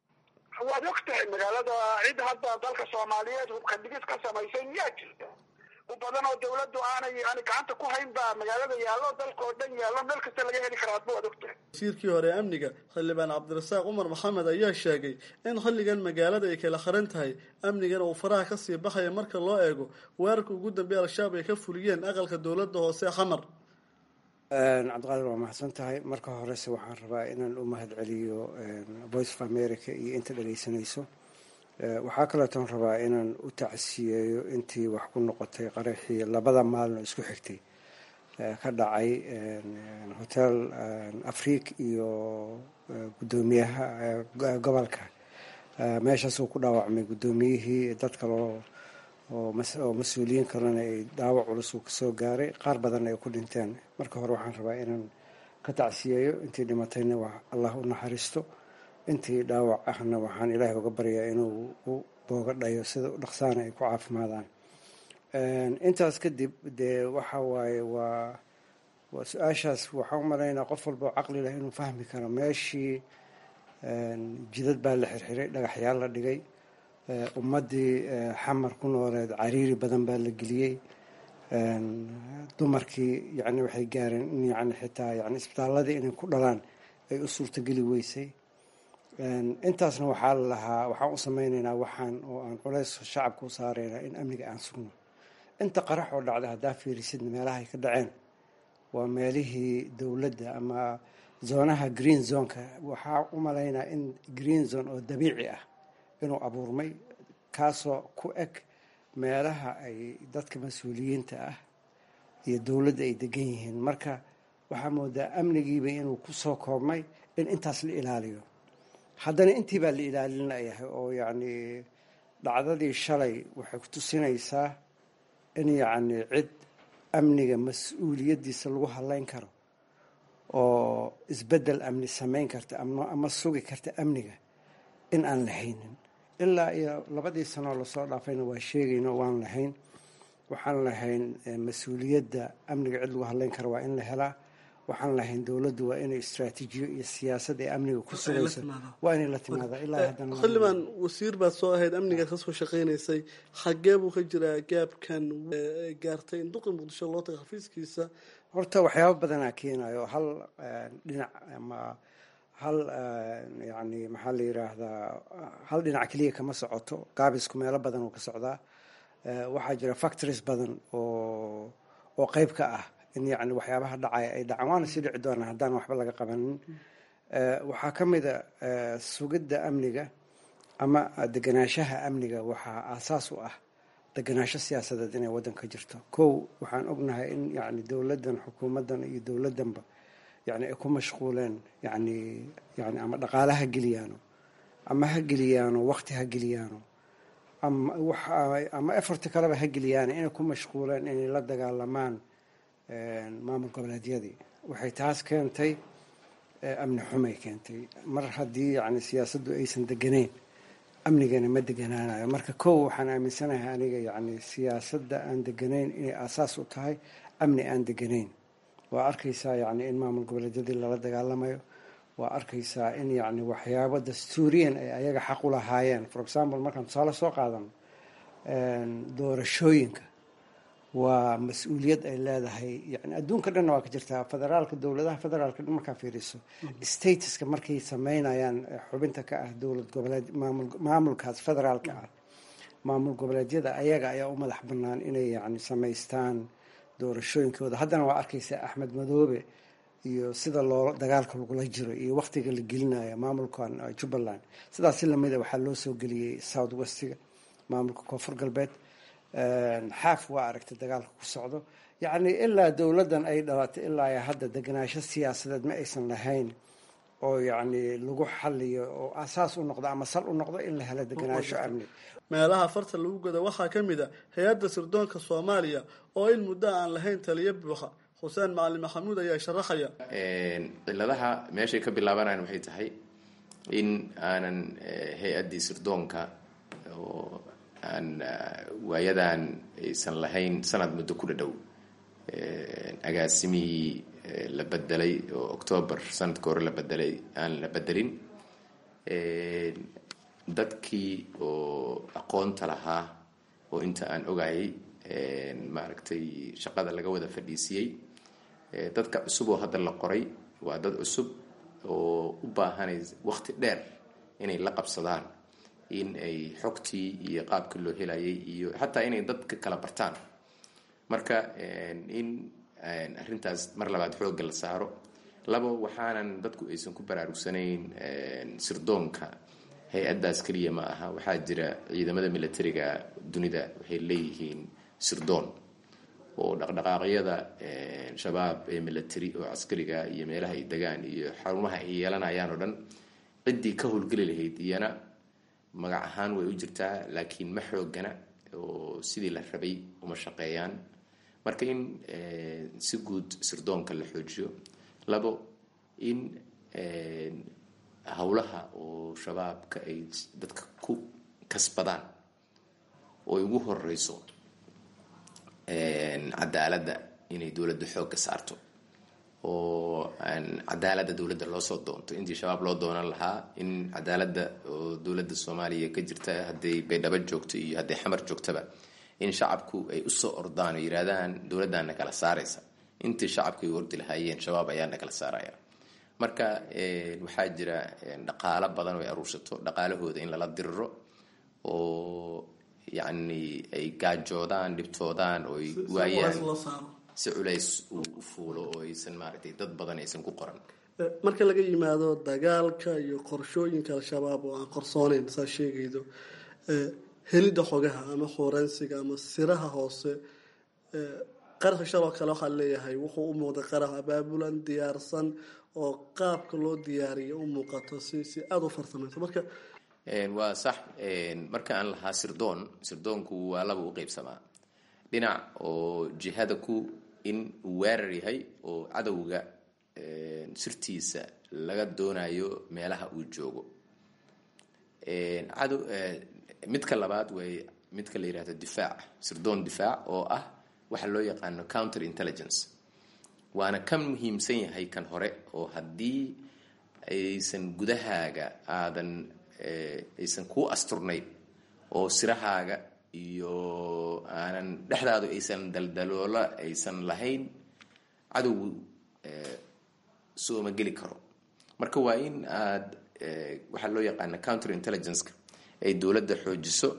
waad og tahay magaalada cid hadda dalka soomaaliyeed hubka dhigid ka samaysay miyaa jirta u badan oo dawladdu aanay aanay gacanta ku hayn baa magaalada yaallo dalka oo dhan yaallo meel kasta laga heli karaa adba waad og tahay wasiirkii hore amniga xildhibaan cabdirasaaq cumar maxamed ayaa sheegay in xilligan magaalada ay kala xiran tahay amnigana uu faraha kasii baxaya marka loo eego weerarka ugu dambeeya al-shabaab ay ka fuliyeen aqalka dowladda hoose xamar cabdiqaadir waa mahadsan tahay marka horese waxaan rabaa inaan u mahad celiyo voice of america iyo inta dhageysanayso waxaa kaleetoon rabaa inaan u tacsiyeeyo intii wax ku noqotay qaraxii labada maalin oo isku xigtay ka dhacay hotel afriik iyo guddoomiyaha gobolka meeshaasuu ku dhaawacmay guddoomiyihii dad kaloo oo mas-uuliyiin kalena ay dhaawac culus uu kasoo gaaray qaar badanna ay ku dhinteen marka hore waxaan rabaa inaan ka tacsiyeeyo intii dhimatayna allah u naxariisto intii dhaawac ahna waxaan ilaahay uga baryaa inuu u booga dhayo sida dhaqsaana ay ku caafimaadaan intaas kadib dee waxa waaye waa waa su-aashaas waxaan u malaynaa qof walba oo caqli leh inuu fahmi karo meeshii jidad baa la xirxiray dhagaxyaal la dhigay ummaddii xamar ku nooleed cariiri badan baa la geliyey dumarkii yani waxay gaareen in yani xitaa yani isbitaaladii inay ku dhalaan ay u suurtogeli weysay intaasna waxaa la lahaa waxaan u sameyneynaa waxaan oo aan culays shacabka u saareynaa in amniga aan sugno inta qarax oo dhacda haddaa fiirisidna meelaha ay ka dhaceen waa meelihii dowladda ama zoonaha green zoneka waxaa u malaynaa in green zone oo dabiici ah inuu abuurmay kaasoo ku eg meelaha ay dadka mas-uuliyiinta ah iyo dowladda ay degan yihiin marka waxaa moodaa amnigiiba inuu kusoo koobmay in intaas la ilaaliyo haddana intii baa la ilaalinayahay oo yacni dhacdadii shalay waxay ku tusinaysaa in yacni cid amniga mas-uuliyaddiisa lagu hadleyn karo oo isbeddel amni samayn karta ama sugi karta amniga in aan lahaynin ilaa iyo labadii sanoo lasoo dhaafayna waa sheegayno waan lahayn waxaan lahayn mas-uuliyadda amniga cid lagu hadleyn karo waa in la helaa waxaan lahayn dowladdu waa inay istraatiijiyo iyo siyaasad ee amniga ku sugayso waa inay la timaada ilaa haddana xildhibaan wasiir baad soo ahayd amnigaad kasoo shaqaynaysay xagee buu ka jiraa gaabkan gaartay in duqi muqdisho loo taga xafiiskiisa horta waxyaaba badanaa keenayo hal dhinac ama hal yani maxaa la yiraahdaa hal dhinac keliya kama socoto gaabisku meelo badan oo ka socdaa waxaa jira factories badan oo oo qeyb ka ah in yani waxyaabaha dhacaya ay dhacaan waana sii dhici doonaa haddaan waxba laga qabanin waxaa ka mid a sugidda amniga ama deganaanshaha amniga waxaa aasaas u ah deganaansho siyaasadeed inay waddanka jirto kow waxaan ognahay in yani dowladdan xukuumaddan iyo dowladdanba yani ay ku mashquuleen yani yani ama dhaqaale ha geliyaano ama ha geliyaano waqti ha geliyaano ama ama eforti kaleba ha geliyaano inay ku mashquuleen inay la dagaalamaan maamul goboleedyadii waxay taas keentay amni xumay keentay mar haddii yani siyaasaddu aysan deganeyn amnigana ma deganaanayo marka kow waxaan aaminsanahay aniga yani siyaasadda aan deganayn inay aasaas u tahay amni aan deganayn waa arkaysaa yani in maamul goboleedyadii lala dagaalamayo waa arkaysaa in yani waxyaabo dastuuriyan ay ayaga xaq u lahaayeen for example markaan tusaale soo qaadano doorashooyinka waa mas-uuliyad ay leedahay yani adduunka dhanna waa ka jirtaa federaalka dowladaha federaalka dhan markaa fiiriso statuska markay sameynayaan xubinta ka ah dowlad goboleed maamulkaas federaalka ah maamul goboleedyada ayaga ayaa u madax banaan inay yani samaystaan doorashooyinkooda haddana waa arkaysaa axmed madoobe iyo sida loo dagaalka lagula jiro iyo waktiga la gelinayo maamulkan jubbaland sidaas si lamida waxaa loo soo geliyey south westiga maamulka koonfur galbeed xaaf waa aragtay dagaalka ku socdo yacni ilaa dowladdan ay dhalatay ilaa hadda deganaansho siyaasadeed ma aysan lahayn oo yacni lagu xaliyo oo asaas u noqdo ama sal u noqdo in la helo deganaansho amni meelaha farta lagu goda waxaa ka mid a hay-adda sirdoonka soomaaliya oo in muddo aan lahayn taliyo buuxa xuseen macalin maxamuud ayaa sharaxaya ciladaha meeshay ka bilaabanayaan waxay tahay in aanan hay-addii sirdoonka oo aan waayadan aysan lahayn sanad muddo ku dhadhow agaasimihii la bedelay oo octoobar sanadka hore la bedelay aan la bedelin dadkii oo aqoonta lahaa oo inta aan ogayay maaragtay shaqada laga wada fadhiisiyey dadka cusub oo hadda la qoray waa dad cusub oo u baahanay waqti dheer inay la qabsadaan in ay xogtii iyo qaabkii loo helayay iyo xataa inay dadka kala bartaan marka in arrintaas mar labaad xoogga la saaro labo waxaanan dadku aysan ku baraarugsanayn sirdoonka hay-addaas keliya ma aha waxaa jira ciidamada militariga dunida waxay leeyihiin sirdoon oo dhaqdhaqaaqyada shabaab ee military oo caskariga iyo meelaha ay degaan iyo xarumaha ay yeelanayaan oo dhan ciddii ka howlgeli lahayd iyana magac ahaan way u jirtaa laakiin ma xoogana oo sidii la rabay uma shaqeeyaan marka in si guud sirdoonka la xoojiyo labo in howlaha oo shabaabka ay dadka ku kasbadaan oo ay ugu horeyso cadaaladda inay dowladda xoogga saarto oo cadaaladda dowladda loosoo doonto intii shabaab loo doonan lahaa in cadaaladda oo dowladda soomaaliya ka jirta hadday baydhabo joogto iyo hadday xamar joogtaba in shacabku ay usoo ordaan oo yidhaahdaan dowladdaana kala saaraysa intii shacabku ay ordi lahaayeen shabaab ayaana kala saaraya marka waxaa jira dhaqaalo badan oo ay aruursato dhaqaalahooda in lala diriro oo yacni ay gaajoodaan dhibtoodaan oo ay waayaan si culays uu u fuulo oo aysan maaragtay dad badan aysan ku qoran marka laga yimaado dagaalka iyo qorshooyinka al-shabaab oo aan qorsooneyn saa sheegaydo helidda xogaha ama forensiga ama siraha hoose qaraxa shaloo kale waxaa leeyahay wuxuu u muuqday qarax abaabulan diyaarsan oo qaabka loo diyaariyo u muuqato si si aada u farsamayso marka waa sax marka aan lahaa sirdoon sirdoonku waa laba u qeybsamaa dhinac oo jihada ku in uu weerar yahay oo cadowga sirtiisa laga doonayo meelaha uu joogo cadow midka labaad way midka la yihahdo difaac sirdoon difaac oo ah waxa loo yaqaano counter intelligence waana ka muhiimsan yahay kan hore oo haddii aysan gudahaaga aadan aysan kuu asturnayn oo sirahaaga iyo aanan dhexdaadu aysan daldaloola aysan lahayn cadowgu sooma geli karo marka waa in aad waxaa loo yaqaana counter intelligenceka ay dowladda xoojiso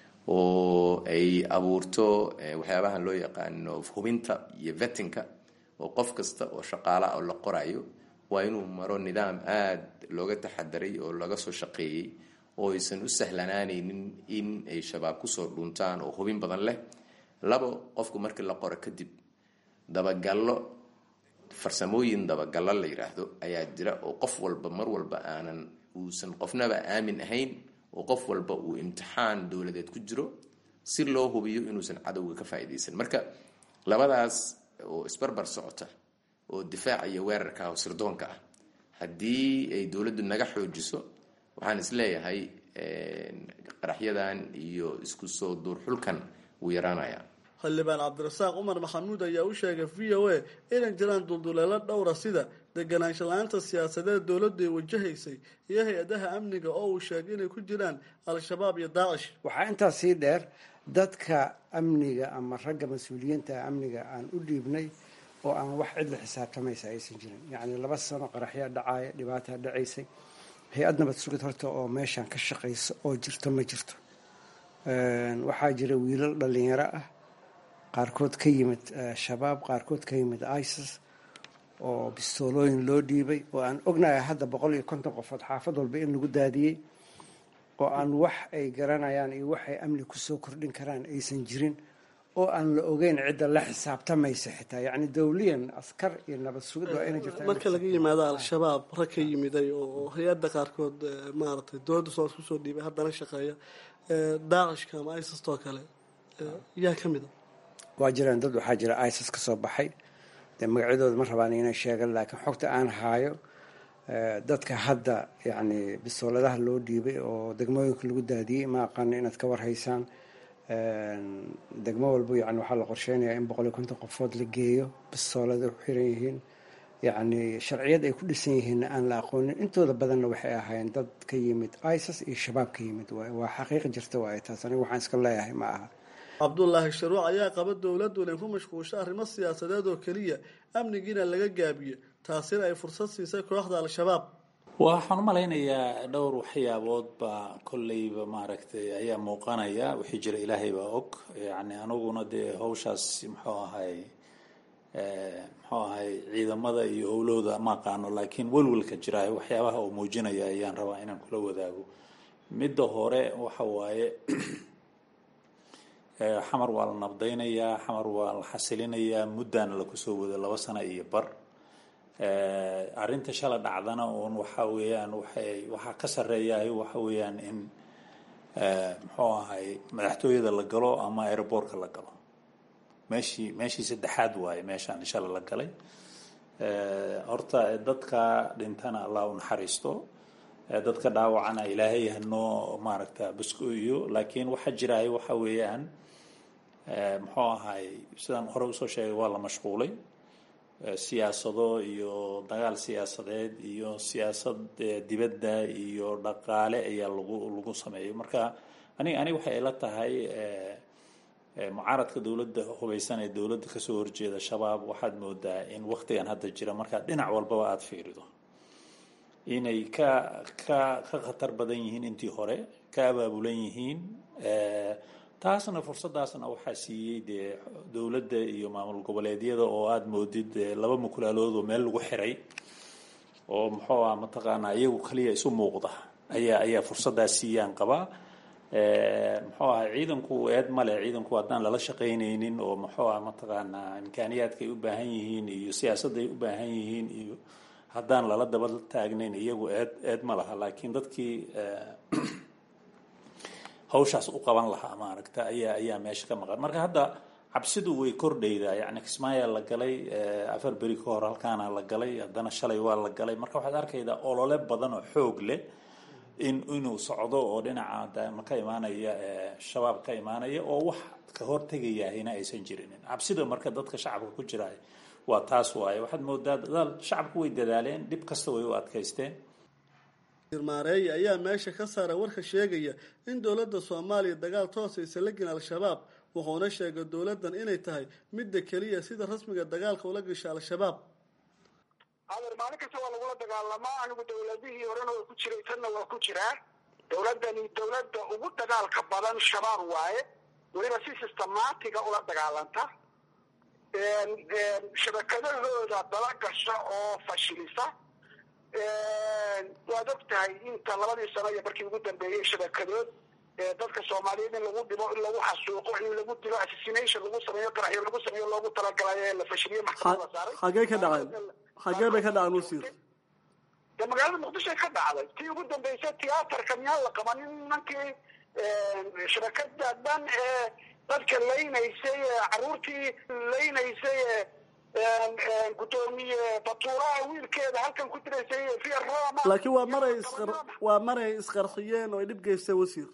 oo ay abuurto waxyaabahan loo yaqaano hubinta iyo vettinka oo qof kasta oo shaqaala oo la qorayo waa inuu maro nidaam aada looga taxadaray oo laga soo shaqeeyey oo aysan u sahlanaanaynin in ay shabaab kusoo dhuntaan oo hubin badan leh labo qofku markii la qoro kadib dabagallo farsamooyin dabagallo la yidhaahdo ayaa jira oo qof walba mar walba aanan uusan qofnaba aamin ahayn oo qof walba uu imtixaan dowladeed ku jiro si loo hubiyo inuusan cadowga ka faa'iidaysan marka labadaas oo isbarbar socota oo difaaca iyo weerarka ah oo sirdoonka ah haddii ay dowladdu naga xoojiso waxaan isleeyahay qaraxyadan iyo isku soo duurxulkan wuu yaraanayaa xildhibaan cabdirasaaq cumar maxamuud ayaa u sheegay v o a inay jiraan dulduleelo dhowra sida deganaansho la-aanta siyaasadeed dowladdu ay wajahaysay iyo hay-adaha amniga oo uu sheegay inay ku jiraan al-shabaab iyo daacish waxaa intaas sii dheer dadka amniga ama ragga mas-uuliyiinta amniga aan u dhiibnay oo aan wax cid la xisaabtamaysa aysan jirin yacni laba sano qaraxyaa dhacaaya dhibaataa dhacaysay hay-ad nabad sugid horta oo meeshaan ka shaqaysa oo jirto ma jirto waxaa jira wiilal dhalinyaro ah qaarkood ka yimid shabaab qaarkood ka yimid isis oo bistoolooyin loo dhiibay oo aan ognahay hadda boqol iyo konton qofood xaafad walba in lagu daadiyey oo aan wax ay garanayaan iyo wax ay amni kusoo kordhin karaan aysan jirin oo aan la ogeyn cidda la xisaabtamaysa xitaa yacni dawliyan askar iyo nabad sugid waa inay jirta marka laga yimaado al-shabaab rag ka yimiday oo hay-adda qaarkood maaragtay dowladda soo kusoo dhiibay haddana shaqeeya daacishka ama isistoo kale yaa ka mid a waa jiraan dad waxaa jira isis ka soo baxay dee magacyadooda ma rabaan inay sheegan laakiin xogta aan haayo dadka hadda yacni bisooladaha loo dhiibay oo degmooyinka lagu daadiyey ma aqaano inaad ka warhaysaan degmo walba yani waxaa la qorsheynayaa in boqol iyo konton qofood la geeyo bisoolada ku xiran yihiin yacni sharciyad ay ku dhisan yihiinna aan la aqoonin intooda badanna waxay ahaayeen dad ka yimid isis iyo shabaab ka yimid waay waa xaqiiqi jirta waaye taas aniga waxaan iska leeyahay ma aha cabdulaahi sharuuc ayaa qaba dowladdu inay ku mashquulsho arrimo siyaasadeed oo keliya amnigiina laga gaabiyo taasina ay fursad siisay kooxda al-shabaab waxaan u malaynayaa dhowr waxyaabood baa kolleyba maaragtay ayaa muuqanaya wixii jira ilaahay baa og yacni aniguna dee hawshaas muxuu ahay muxuu ahay ciidamada iyo howlahooda ma aqaano laakiin welwelka jira waxyaabaha uu muujinaya ayaan rabaa inaan kula wadaago midda hore waxa waaye xamar waa la nabdaynayaa xamar waa la xasilinayaa muddaana lakusoo wado laba sano iyo bar arrinta shala dhacdana uun waxa weeyaan waxay waxaa ka sarreeyahay waxa weeyaan in muxuu ahay madaxtooyada la galo ama aeroboortka la galo meeshii meeshii saddexaad waaye meeshaan shala la galay horta dadka dhintana allah u naxariisto dadka dhaawacana ilaahay hanoo maaragta basko-iyo laakiin waxaa jiraay waxa weeyaan muxuu ahay sidaan hore usoo sheegay waa la mashquulay siyaasado iyo dagaal siyaasadeed iyo siyaasad dibadda iyo dhaqaale ayaa lagu lagu sameeyay marka anig aniga waxay ila tahay mucaaradka dowladda hubaysan ee dowladda kasoo horjeeda shabaab waxaad moodaa in waktigan hadda jira markaad dhinac walbaba aada fiirido inay ka ka ka khatar badan yihiin intii hore ka abaabulan yihiin taasna fursadaasna waxaa siiyey dee dowladda iyo maamul goboleedyada oo aada moodid laba mukulaalood oo meel lagu xiray oo muxuu ah mataqaanaa iyagu kaliya isu muuqda ayaa ayaa fursadaas siiyaan qabaa muxuu ahay ciidanku eed male ciidanku haddaan lala shaqaynaynin oo muxuu ah mataqaanaa imkaaniyaadkaay u baahan yihiin iyo siyaasadday u baahan yihiin iyo haddaan lala daba taagnayn iyagu eed eed ma laha laakiin dadkii hawshaas u qaban lahaa maaragta ayaa ayaa meesha ka maqan marka hadda cabsidu way kordhaydaa yacni kismaayaa la galay afar beri ka hor halkaana la galay haddana shalay waa la galay marka waxaad arkaydaa olole badan oo xoog leh in inuu socdo oo dhinaca ka imaanaya shabaab ka imaanaya oo wax ka hortegayahayna aysan jirinin cabsida marka dadka shacabka ku jira waa taas waaye waxaad moodaa dadaal shacabku way dadaaleen dhib kasta way u adkaysteen maareeye ayaa meesha ka saara warka sheegaya in dowladda soomaaliya dagaal toos aysan la gelin al-shabaab wuxuuna sheegay dowladdan inay tahay midda keliya sida rasmiga dagaalka ula gasha al-shabaab adeer maalin kasta waa lagula dagaalamaa anigu dowladihii horena waa ku jiray tanna waa ku jiraa dowladdani dowladda ugu dagaalka badan shabaab waaye weliba si systematiga ula dagaalanta shabakadahooda dala gasha oo fashilisa waad og tahay inta labadii sano iyo markii ugu dambeeyey shabakadood dadka soomaaliyeed in lagu dhimo in lagu xasuuqo in lagu dilo assassination lagu sameeyo qaraxyo lagu sameeyo loogu talagalayo ee la fashiliyo maxkamad la saaray xagee ka dhaceen xagee bay ka dhaceen wasiir de magaalada muqdishoay ka dhacday tii ugu dambeysay tiyaatarka miyaan la qabanin nimankii shabakada dhan ee dadka laynaysay caruurtii laynaysay gudoomiye batuuraha wiilkeeda halkan ku diraysay via roma laakiin waa maray isqar waa maray isqarxiyeen oo ay dhib geystay wasiir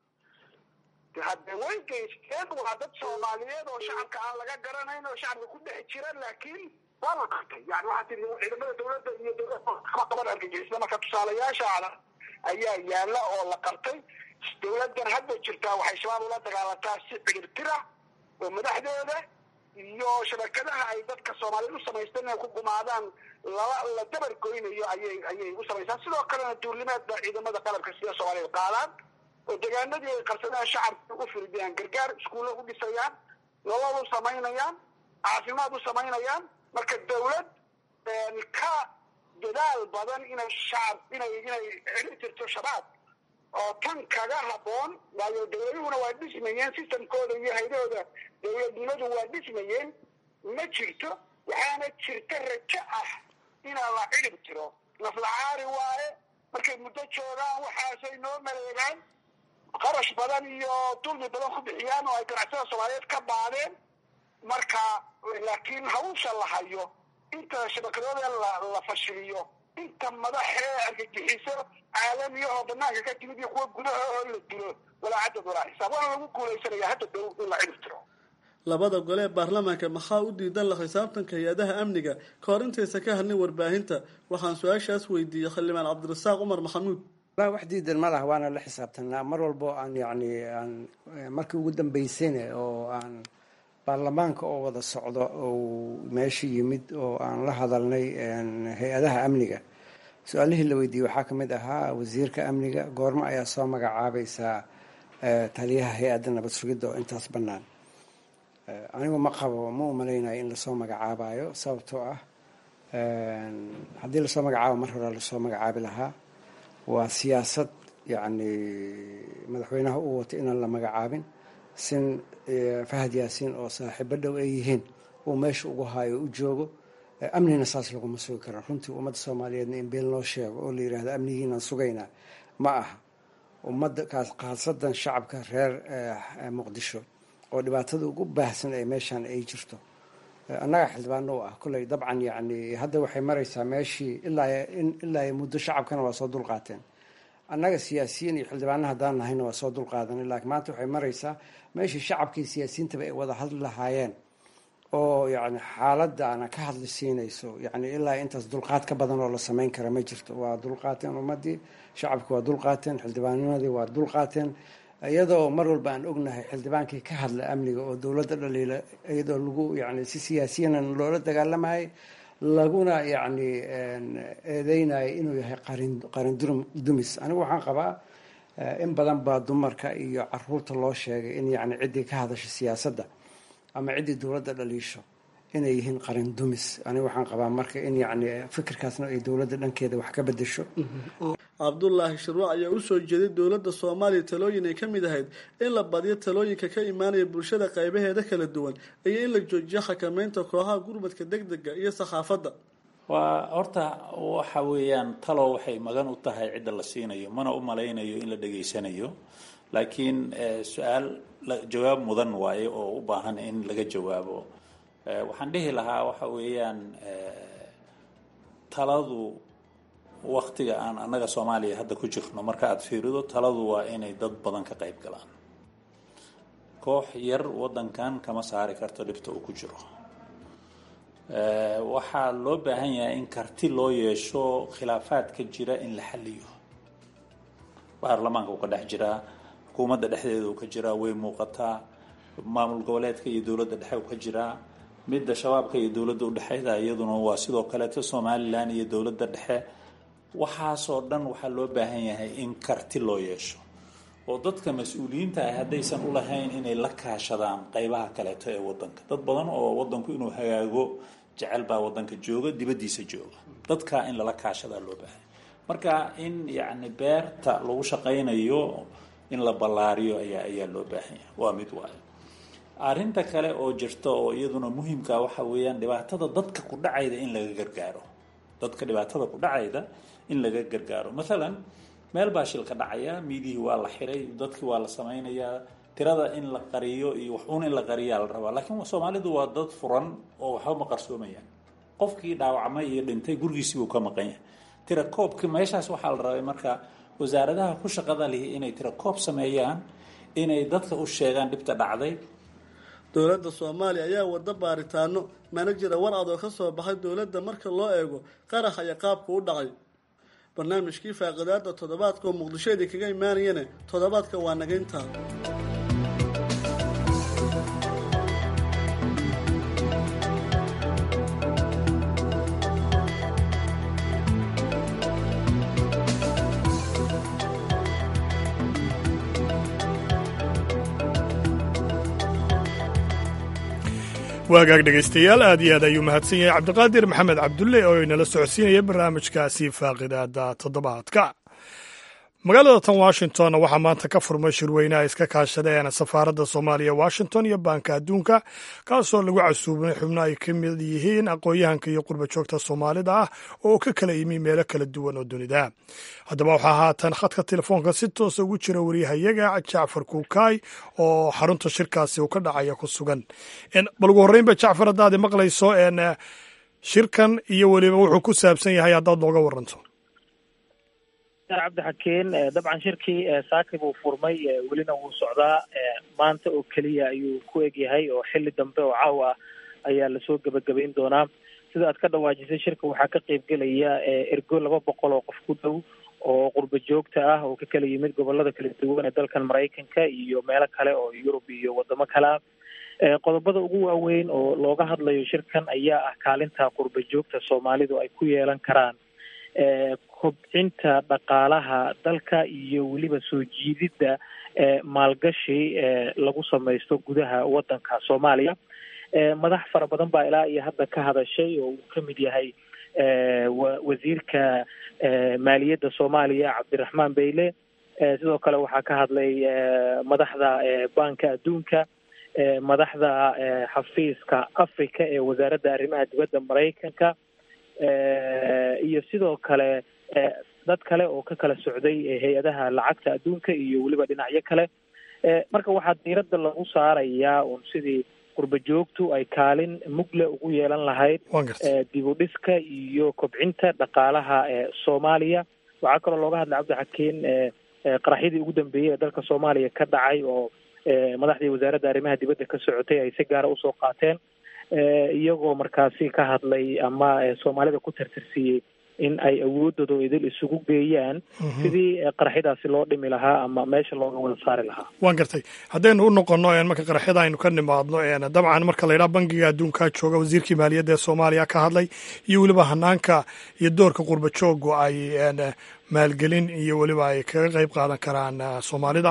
hadde way geysteen waa dad soomaaliyeed oo shacabka aan laga garanayn oo shacabka ku dhex jira laakiin waa la qabtay yani waxaa tii ciidamada dawladda iyo dowlada qaban argagixisada marka tusaalayaashaada ayaa yaala oo la qabtay dawladdan hadda jirtaa waxay shabaab ula dagaalantaa si ciribtira oo madaxdooda iyo shabakadaha ay dadka soomaaliyed u samaysteen inay ku gumaadaan lala la dabar goynayo ayay ayay u samaysaan sidoo kalena duulimaadba ciidamada qalabka sida soomaaliyeed qaadaan oo degaanadii ay qabsadaan shacabka u firdiyaan gargaar iskuulla u dhisayaan nolol u samaynayaan caafimaad u samaynayaan marka dawlad ka dadaal badan inay shacab inay inay celin jirto shabaab oo tan kaga haboon waayo dawladuhuna waa dhismayeen systemkooda iyo haydahooda dawladnimadu waa dhismayeen ma jirto waxaana jirta rajo ah inaa la cirib tiro naflacaari waaye markay muddo joogaan waxaasay noo maleegaan qarash badan iyo dulmi badan ku bixiyaan oo ay ganacsada soomaaliyeed ka baadeen marka laakiin hawsha la hayo inta shabakadooda la fashiliyo inta madaxee argagixiso caalamiya oo banaanka ka timid iyo kuwa gudaha oo la dilo walaa cadad walaa xisaab waana lagu guulaysanaya hadda dow in la cirib tiro labada gole ee baarlamaanka maxaa u diidan la xisaabtanka hay-adaha amniga ka hor intaysa ka hadlin warbaahinta waxaan su-aashaas weydiiyey xildhibaan cabdirasaaq cumar maxamuud la wax diidan ma laha waana la xisaabtanaa mar walbo aan yacni aan markii ugu dambeysayna oo aan baarlamaanka oo wada socdo oo meesha yimid oo aan la hadalnay hay-adaha amniga su-aalihii la weydiiyey waxaa ka mid ahaa wasiirka amniga goormo ayaa soo magacaabaysaa taliyaha hay-adda nabad sugidda oo intaas bannaan anigu ma qabo ma u malaynayo in lasoo magacaabayo sababtoo ah haddii lasoo magacaabo mar hore lasoo magacaabi lahaa waa siyaasad yacni madaxweynaha u watay inaan la magacaabin sin fahad yaasiin oo saaxiibo dhow ay yihiin uu meesha ugu haayo u joogo amnina saas laguma sugi karo runtii ummadda soomaaliyeedna in been loo sheego oo la yidhahdo amnigiinaan sugaynaa ma aha ummadda kaas khaasadan shacabka reer muqdisho oo dhibaatada ugu baahsan ee meeshaan ay jirto annaga xildhibaano u ah kolley dabcan yacni hadda waxay maraysaa meeshii ilaa ilaa muddo shacabkana waa soo dulqaateen annaga siyaasiyiin iyo xildhibaano haddaan nahayna waa soo dulqaadanay laakiin maanta waxay maraysaa meeshii shacabkii siyaasiyiintaba ay wada hadli lahaayeen oo yacni xaaladana ka hadli siinayso yacni ilaa intaas dulqaad ka badan oo la samayn kara ma jirto waa dulqaateen ummaddii shacabki waa dulqaateen xildhibaanimadii waa dulqaateen iyadoo mar walba aan ognahay xildhibaankii ka hadla amniga oo dowladda dhaliila iyadoo lagu yani si siyaasiyanan loola dagaalamayay laguna yacni eedeynayo inuu yahay qarin qarin dumis anigu waxaan qabaa in badan baa dumarka iyo caruurta loo sheegay in yacni ciddii ka hadasha siyaasadda ama ciddii dowladda dhaliisho inay yihiin qarin dumis anigu waxaan qabaa marka in yacni fikirkaasna ay dowladda dhankeeda wax ka bedesho cabdulaahi shirwac ayaa usoo jeeday dowladda soomaaliya talooyin ay ka mid ahayd in la badiyo talooyinka ka imaanaya bulshada qaybaheeda kala duwan iyo in la joojiyo xakameynta kooxaha gurmadka deg dega iyo sakhaafadda waa horta waxa weeyaan talo waxay magan u tahay cidda la siinayo mana u malaynayo in la dhegaysanayo laakiin su-aal jawaab mudan waaye oo u baahan in laga jawaabo waxaan dhihi lahaa waxa weeyaan taladu waktiga aan annaga soomaaliya hadda ku jirno marka aada fiirido taladu waa inay dad badan ka qayb galaan koox yar waddankan kama saari karto dhibta uu ku jiro waxaa loo baahan yahay in karti loo yeesho khilaafaadka jira in la xaliyo baarlamaanka uu ka dhex jiraa xukuumadda dhexdeeda uu ka jiraa way muuqataa maamul goboleedka iyo dowladda dhexe uu ka jiraa midda shabaabka iyo dowladda udhexeyda iyaduna waa sidoo kaleeto somalilan iyo dowladda dhexe waxaasoo dhan waxaa loo baahan yahay in karti loo yeesho oo dadka mas-uuliyiinta ah haddaysan ulahayn inay la kaashadaan qeybaha kaleeto ee wadanka dad badan oo wadanku inuu hagaago jecel baa wadanka jooga dibaddiisa jooga dadkaa in lala kaashadaa loo baahan marka in yacni beerta lagu shaqaynayo in la ballaariyo ayaa ayaa loo baahan yahay waa mid waayo arrinta kale oo jirta oo iyaduna muhimka waxa weeyaan dhibaatada dadka ku dhacayda in laga gargaaro dadka dhibaatada ku dhacayda in laga gargaaro maalan meel baa shilka dhacaya miidihii waa la xiray dadkii waa la samaynayaa tirada in la qariyo iyo wax uun in la qariyaa la rabaa laakiin soomaalidu waa dad furan oo waxba ma qarsoomayaan qofkii dhaawacmay iyo dhintay gurigiisii buu ka maqan yahay tira koobka meeshaas waxaa la rabay marka wasaaradaha ku shaqada lihi inay tira koob sameeyaan inay dadka u sheegaan dhibta dhacday dowladda soomaaliya ayaa wada baaritaano mana jira war adoo ka soo baxay dowladda marka loo eego qaraxa iyo qaabka u dhacay barnaamijkii faaqidaada toddobaadka oo muqdishoedii kaga imaanayana toddobaadka waa naga intaa waagaag dhegaystayaal aad iyo aad ayuu mahadsan yahay cabdiqaadir maxamed cabdulle oo inala socodsiinaya barnaamijkaasi faaqidaada toddobaadka magaalada tan washington waxaa maanta ka furmay shirweynaha iska kaashadeen safaaradda soomaaliya washington iyo baanka adduunka kaasoo lagu casuubnay xubno ay ka mid yihiin aqoon-yahanka iyo qurba joogta soomaalida ah oo ka kala yimi meelo kala duwan oo dunida haddaba waxaa haatan khadka telefoonka si toosa ugu jira wariyahayaga jacfar kuukaay oo xarunta shirkaasi uu ka dhacaya ku sugan bal ugu horreynba jacfar haddaad maqlayso shirkan iyo weliba wuxuu ku saabsan yahay haddaad nooga waranto cabdixakeen dabcan shirkii saaki buu furmay welina wuu socdaa maanta oo keliya ayuu ku egyahay oo xili dambe oo caawa ah ayaa lasoo gebagabayn doonaa sida aad ka dhawaajisay shirka waxaa ka qeybgelaya ergo laba boqol oo qof ku dhow oo qurba joogta ah oo ka kala yimid gobolada kala duwan ee dalkan maraykanka iyo meelo kale oo yurub iyo wadamo kale ah qodobada ugu waaweyn oo looga hadlayo shirkan ayaa ah kaalinta qurba joogta soomaalidu ay ku yeelan karaan kobcinta dhaqaalaha dalka iyo weliba soo jiididda maalgashi lagu samaysto gudaha waddanka soomaaliya madax fara badan baa ilaa iyo hadda ka hadashay oo uu ka mid yahay wasiirka maaliyadda soomaaliya cabdiraxmaan beyle sidoo kale waxaa ka hadlay madaxda banka adduunka madaxda xafiiska africa ee wasaaradda arrimaha dibadda maraykanka iyo sidoo kale dad kale oo ka kala socday hay-adaha lacagta adduunka iyo weliba dhinacyo kale marka waxaa diiradda lagu saarayaa un sidii qurba joogtu ay kaalin mugle ugu yeelan lahayd dib u dhiska iyo kobcinta dhaqaalaha soomaaliya waxaa kaloo looga hadlay cabdixakiin qaraxyadii ugu dambeeyey ee dalka soomaaliya ka dhacay oo madaxdii wasaaradda arrimaha dibadda ka socotay ay si gaara usoo qaateen iyagoo markaasi ka hadlay ama soomaalida ku tirtirsiiyey in ay awoodooda idil isugu geeyaan sidii qaraxyadaasi loo dhimi lahaa ama meesha looga wada saari lahaa waan gartay haddaynu u noqono marka qaraxyada aynu ka nimaadno dabcan marka la yidhaha bangiga adduunka jooga wasiirkii maaliyadda ee soomaaliya ka hadlay iyo weliba hanaanka iyo doorka qurba joogu ay maalgelin iyo weliba ay kaga qeyb qaadan karaan soomaalida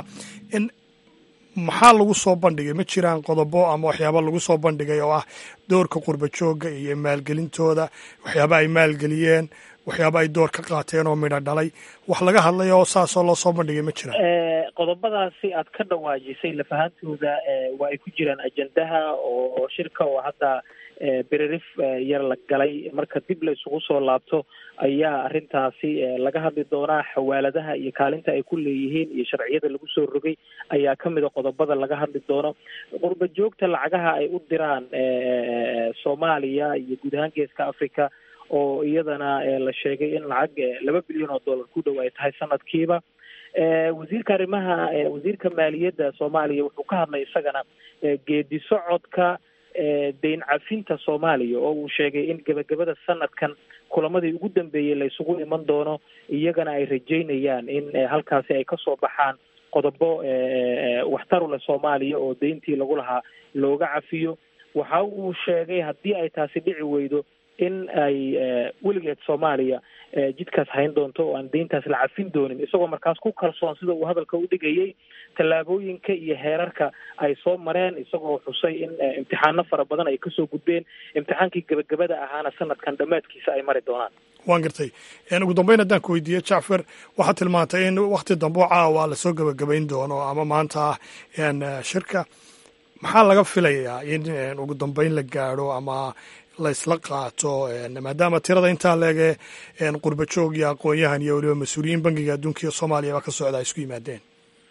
maxaa lagu soo bandhigay ma jiraan qodobo ama waxyaaba lagu soo bandhigay oo ah doorka qurba joogga iyo maalgelintooda waxyaaba ay maalgeliyeen waxyaaba ay door ka qaateen oo midho dhalay wax laga hadlay oo saasoo loo soo bandhigay ma jiraan qodobadaasi aad ka dhawaajisay lafahantooda waa ay ku jiraan ajendaha oo shirka oo hadda bererif yar la galay marka dib la isugu soo laabto ayaa arrintaasi laga hadli doonaa xawaaladaha iyo kaalinta ay ku leeyihiin iyo sharciyada lagu soo rogay ayaa ka mid a qodobada laga hadli doono qurba joogta lacagaha ay u diraan soomaaliya iyo guud ahaan geeska africa oo iyadana la sheegay in lacag laba bilyan oo dollar ku dhow ay tahay sanadkiiba wasiirka arrimaha wasiirka maaliyadda soomaaliya wuxuu ka hadlay isagana geedi socodka deyn cafinta soomaaliya oo uu sheegay in gebagabada sanadkan kulamadii ugu dambeeyey la isugu iman doono iyagana ay rajeynayaan in halkaasi ay kasoo baxaan qodobo waxtaru leh soomaaliya oo deyntii lagu lahaa looga cafiyo waxa uu sheegay haddii ay taasi dhici weydo in ay weligeed soomaaliya jidkaas hayn doonto oo aan deyntaas la cafin doonin isagoo markaas ku kalsoon sida uu hadalka u dhigayay tallaabooyinka iyo heerarka ay soo mareen isagoo xusay in imtixaano fara badan ay kasoo gudbeen imtixaankii gebagabada ahaana sanadkan dhammaadkiisa ay mari doonaan waan gartay ugu dambeyn haddaan ku weydiiye jacfer waxaad tilmaantay in wakti dambe oo caawa lasoo gebagabayn doono ama maanta ah shirka maxaa laga filayaa in ugu dambeyn la gaadho ama laysla qaato maadaama tirada intaa leege qurba joog iyo aqoon-yahan iyo weliba mas-uuliyiin bangiga adduunka iyo soomaaliya baa ka socda ay isku yimaadeen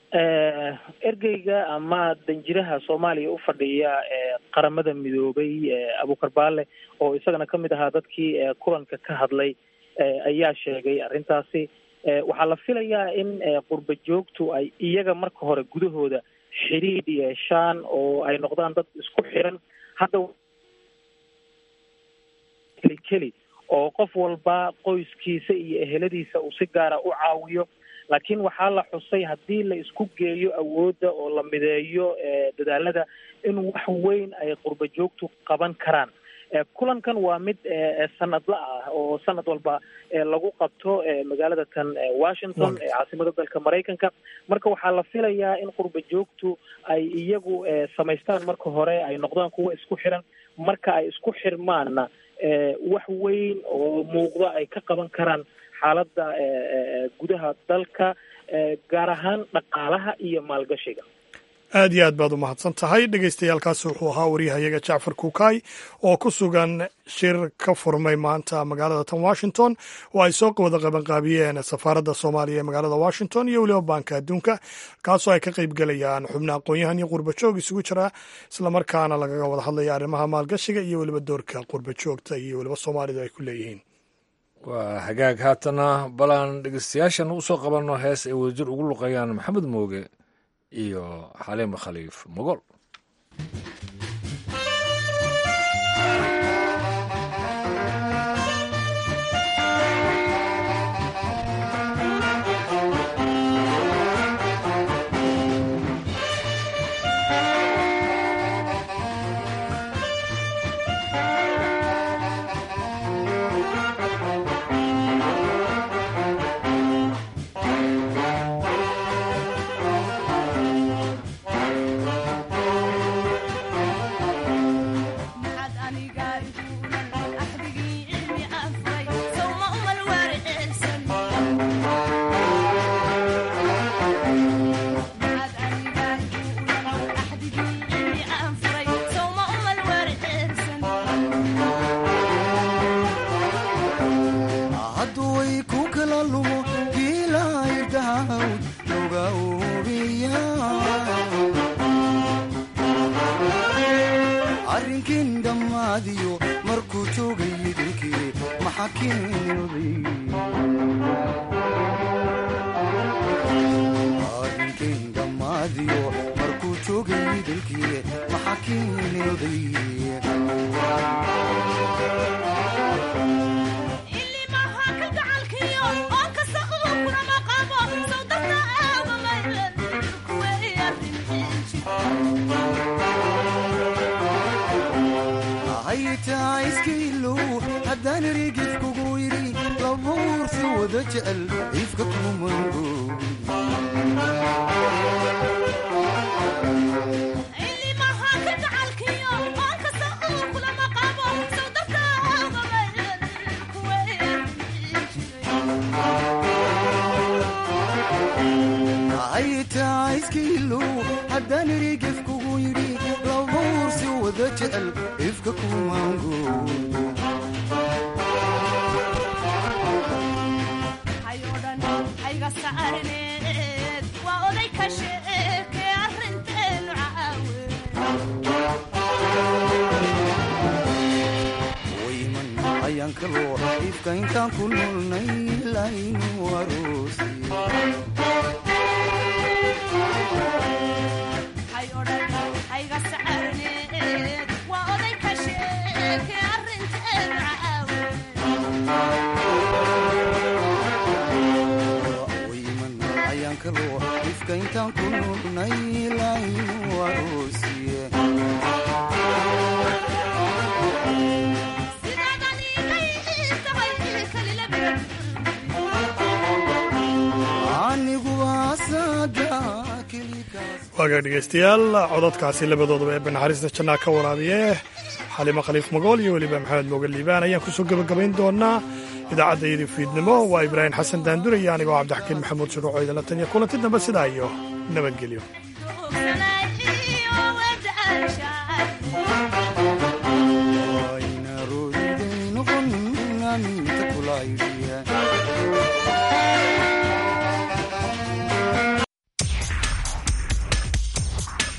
ergeyga ama danjiraha soomaaliya u fadhiya qaramada midoobay abukar baale oo isagana kamid ahaa dadkii kulanka ka hadlay ayaa sheegay arrintaasi waxaa la filayaa in qurba joogtu ay iyaga marka hore gudahooda xidhiidh yeeshaan oo ay noqdaan dad isku xiran hadda keli keli oo qof walba qoyskiisa iyo eheladiisa uu si gaara u caawiyo laakiin waxaa la xusay haddii la isku geeyo awoodda oo la mideeyo dadaalada in wax weyn ay qurba joogtu qaban karaan kulankan waa mid sanadla ah oo sanad walba lagu qabto magaalada tan washington caasimada dalka maraykanka marka waxaa la filayaa in qurba joogtu ay iyagu samaystaan marka hore ay noqdaan kuwa isku xiran marka ay isku xirmaanna wax weyn oo muuqda ay ka qaban karaan xaaladda gudaha dalka gaar ahaan dhaqaalaha iyo maalgashiga aad iyo aad baad u mahadsan tahay dhegeystayaaalkaasi wuxuu ahaa waryahayaga jacfar kuukay oo ku sugan shir ka furmay maanta magaalada tan washington oo ay soo wada qabanqaabiyeen safaaradda soomaaliya ee magaalada washington iyo weliba baanka adduunka kaasoo ay ka qayb gelayaan xubno aqoon-yahan iyo qurba joog isugu jira islamarkaana lagaga wada hadlaya arrimaha maalgashiga iyo weliba doorka qurba joogta iyo weliba soomaalidu ay ku leeyihiin waa hagaag haatana balaan dhegeystayaashan usoo qabanno hees ay wadajir ugu luqayaan maxamed mooge iyo xaliima khaliif mogol waagaa dhegeystayaal cododkaasi labadoodaba ee banaxariista jannaa ka waraabiye xalimo khaliif magool iyo weliba maxamed mooge liibaan ayaan kusoo gebagabayn doonaa idaacadda iyadii fiidnimo waa ibraahim xasan daandure iyo anigoo cabdixakiin maxamuud shuruuco idinla tan iyo kulanti dambe sidaa iyo nabadgelyo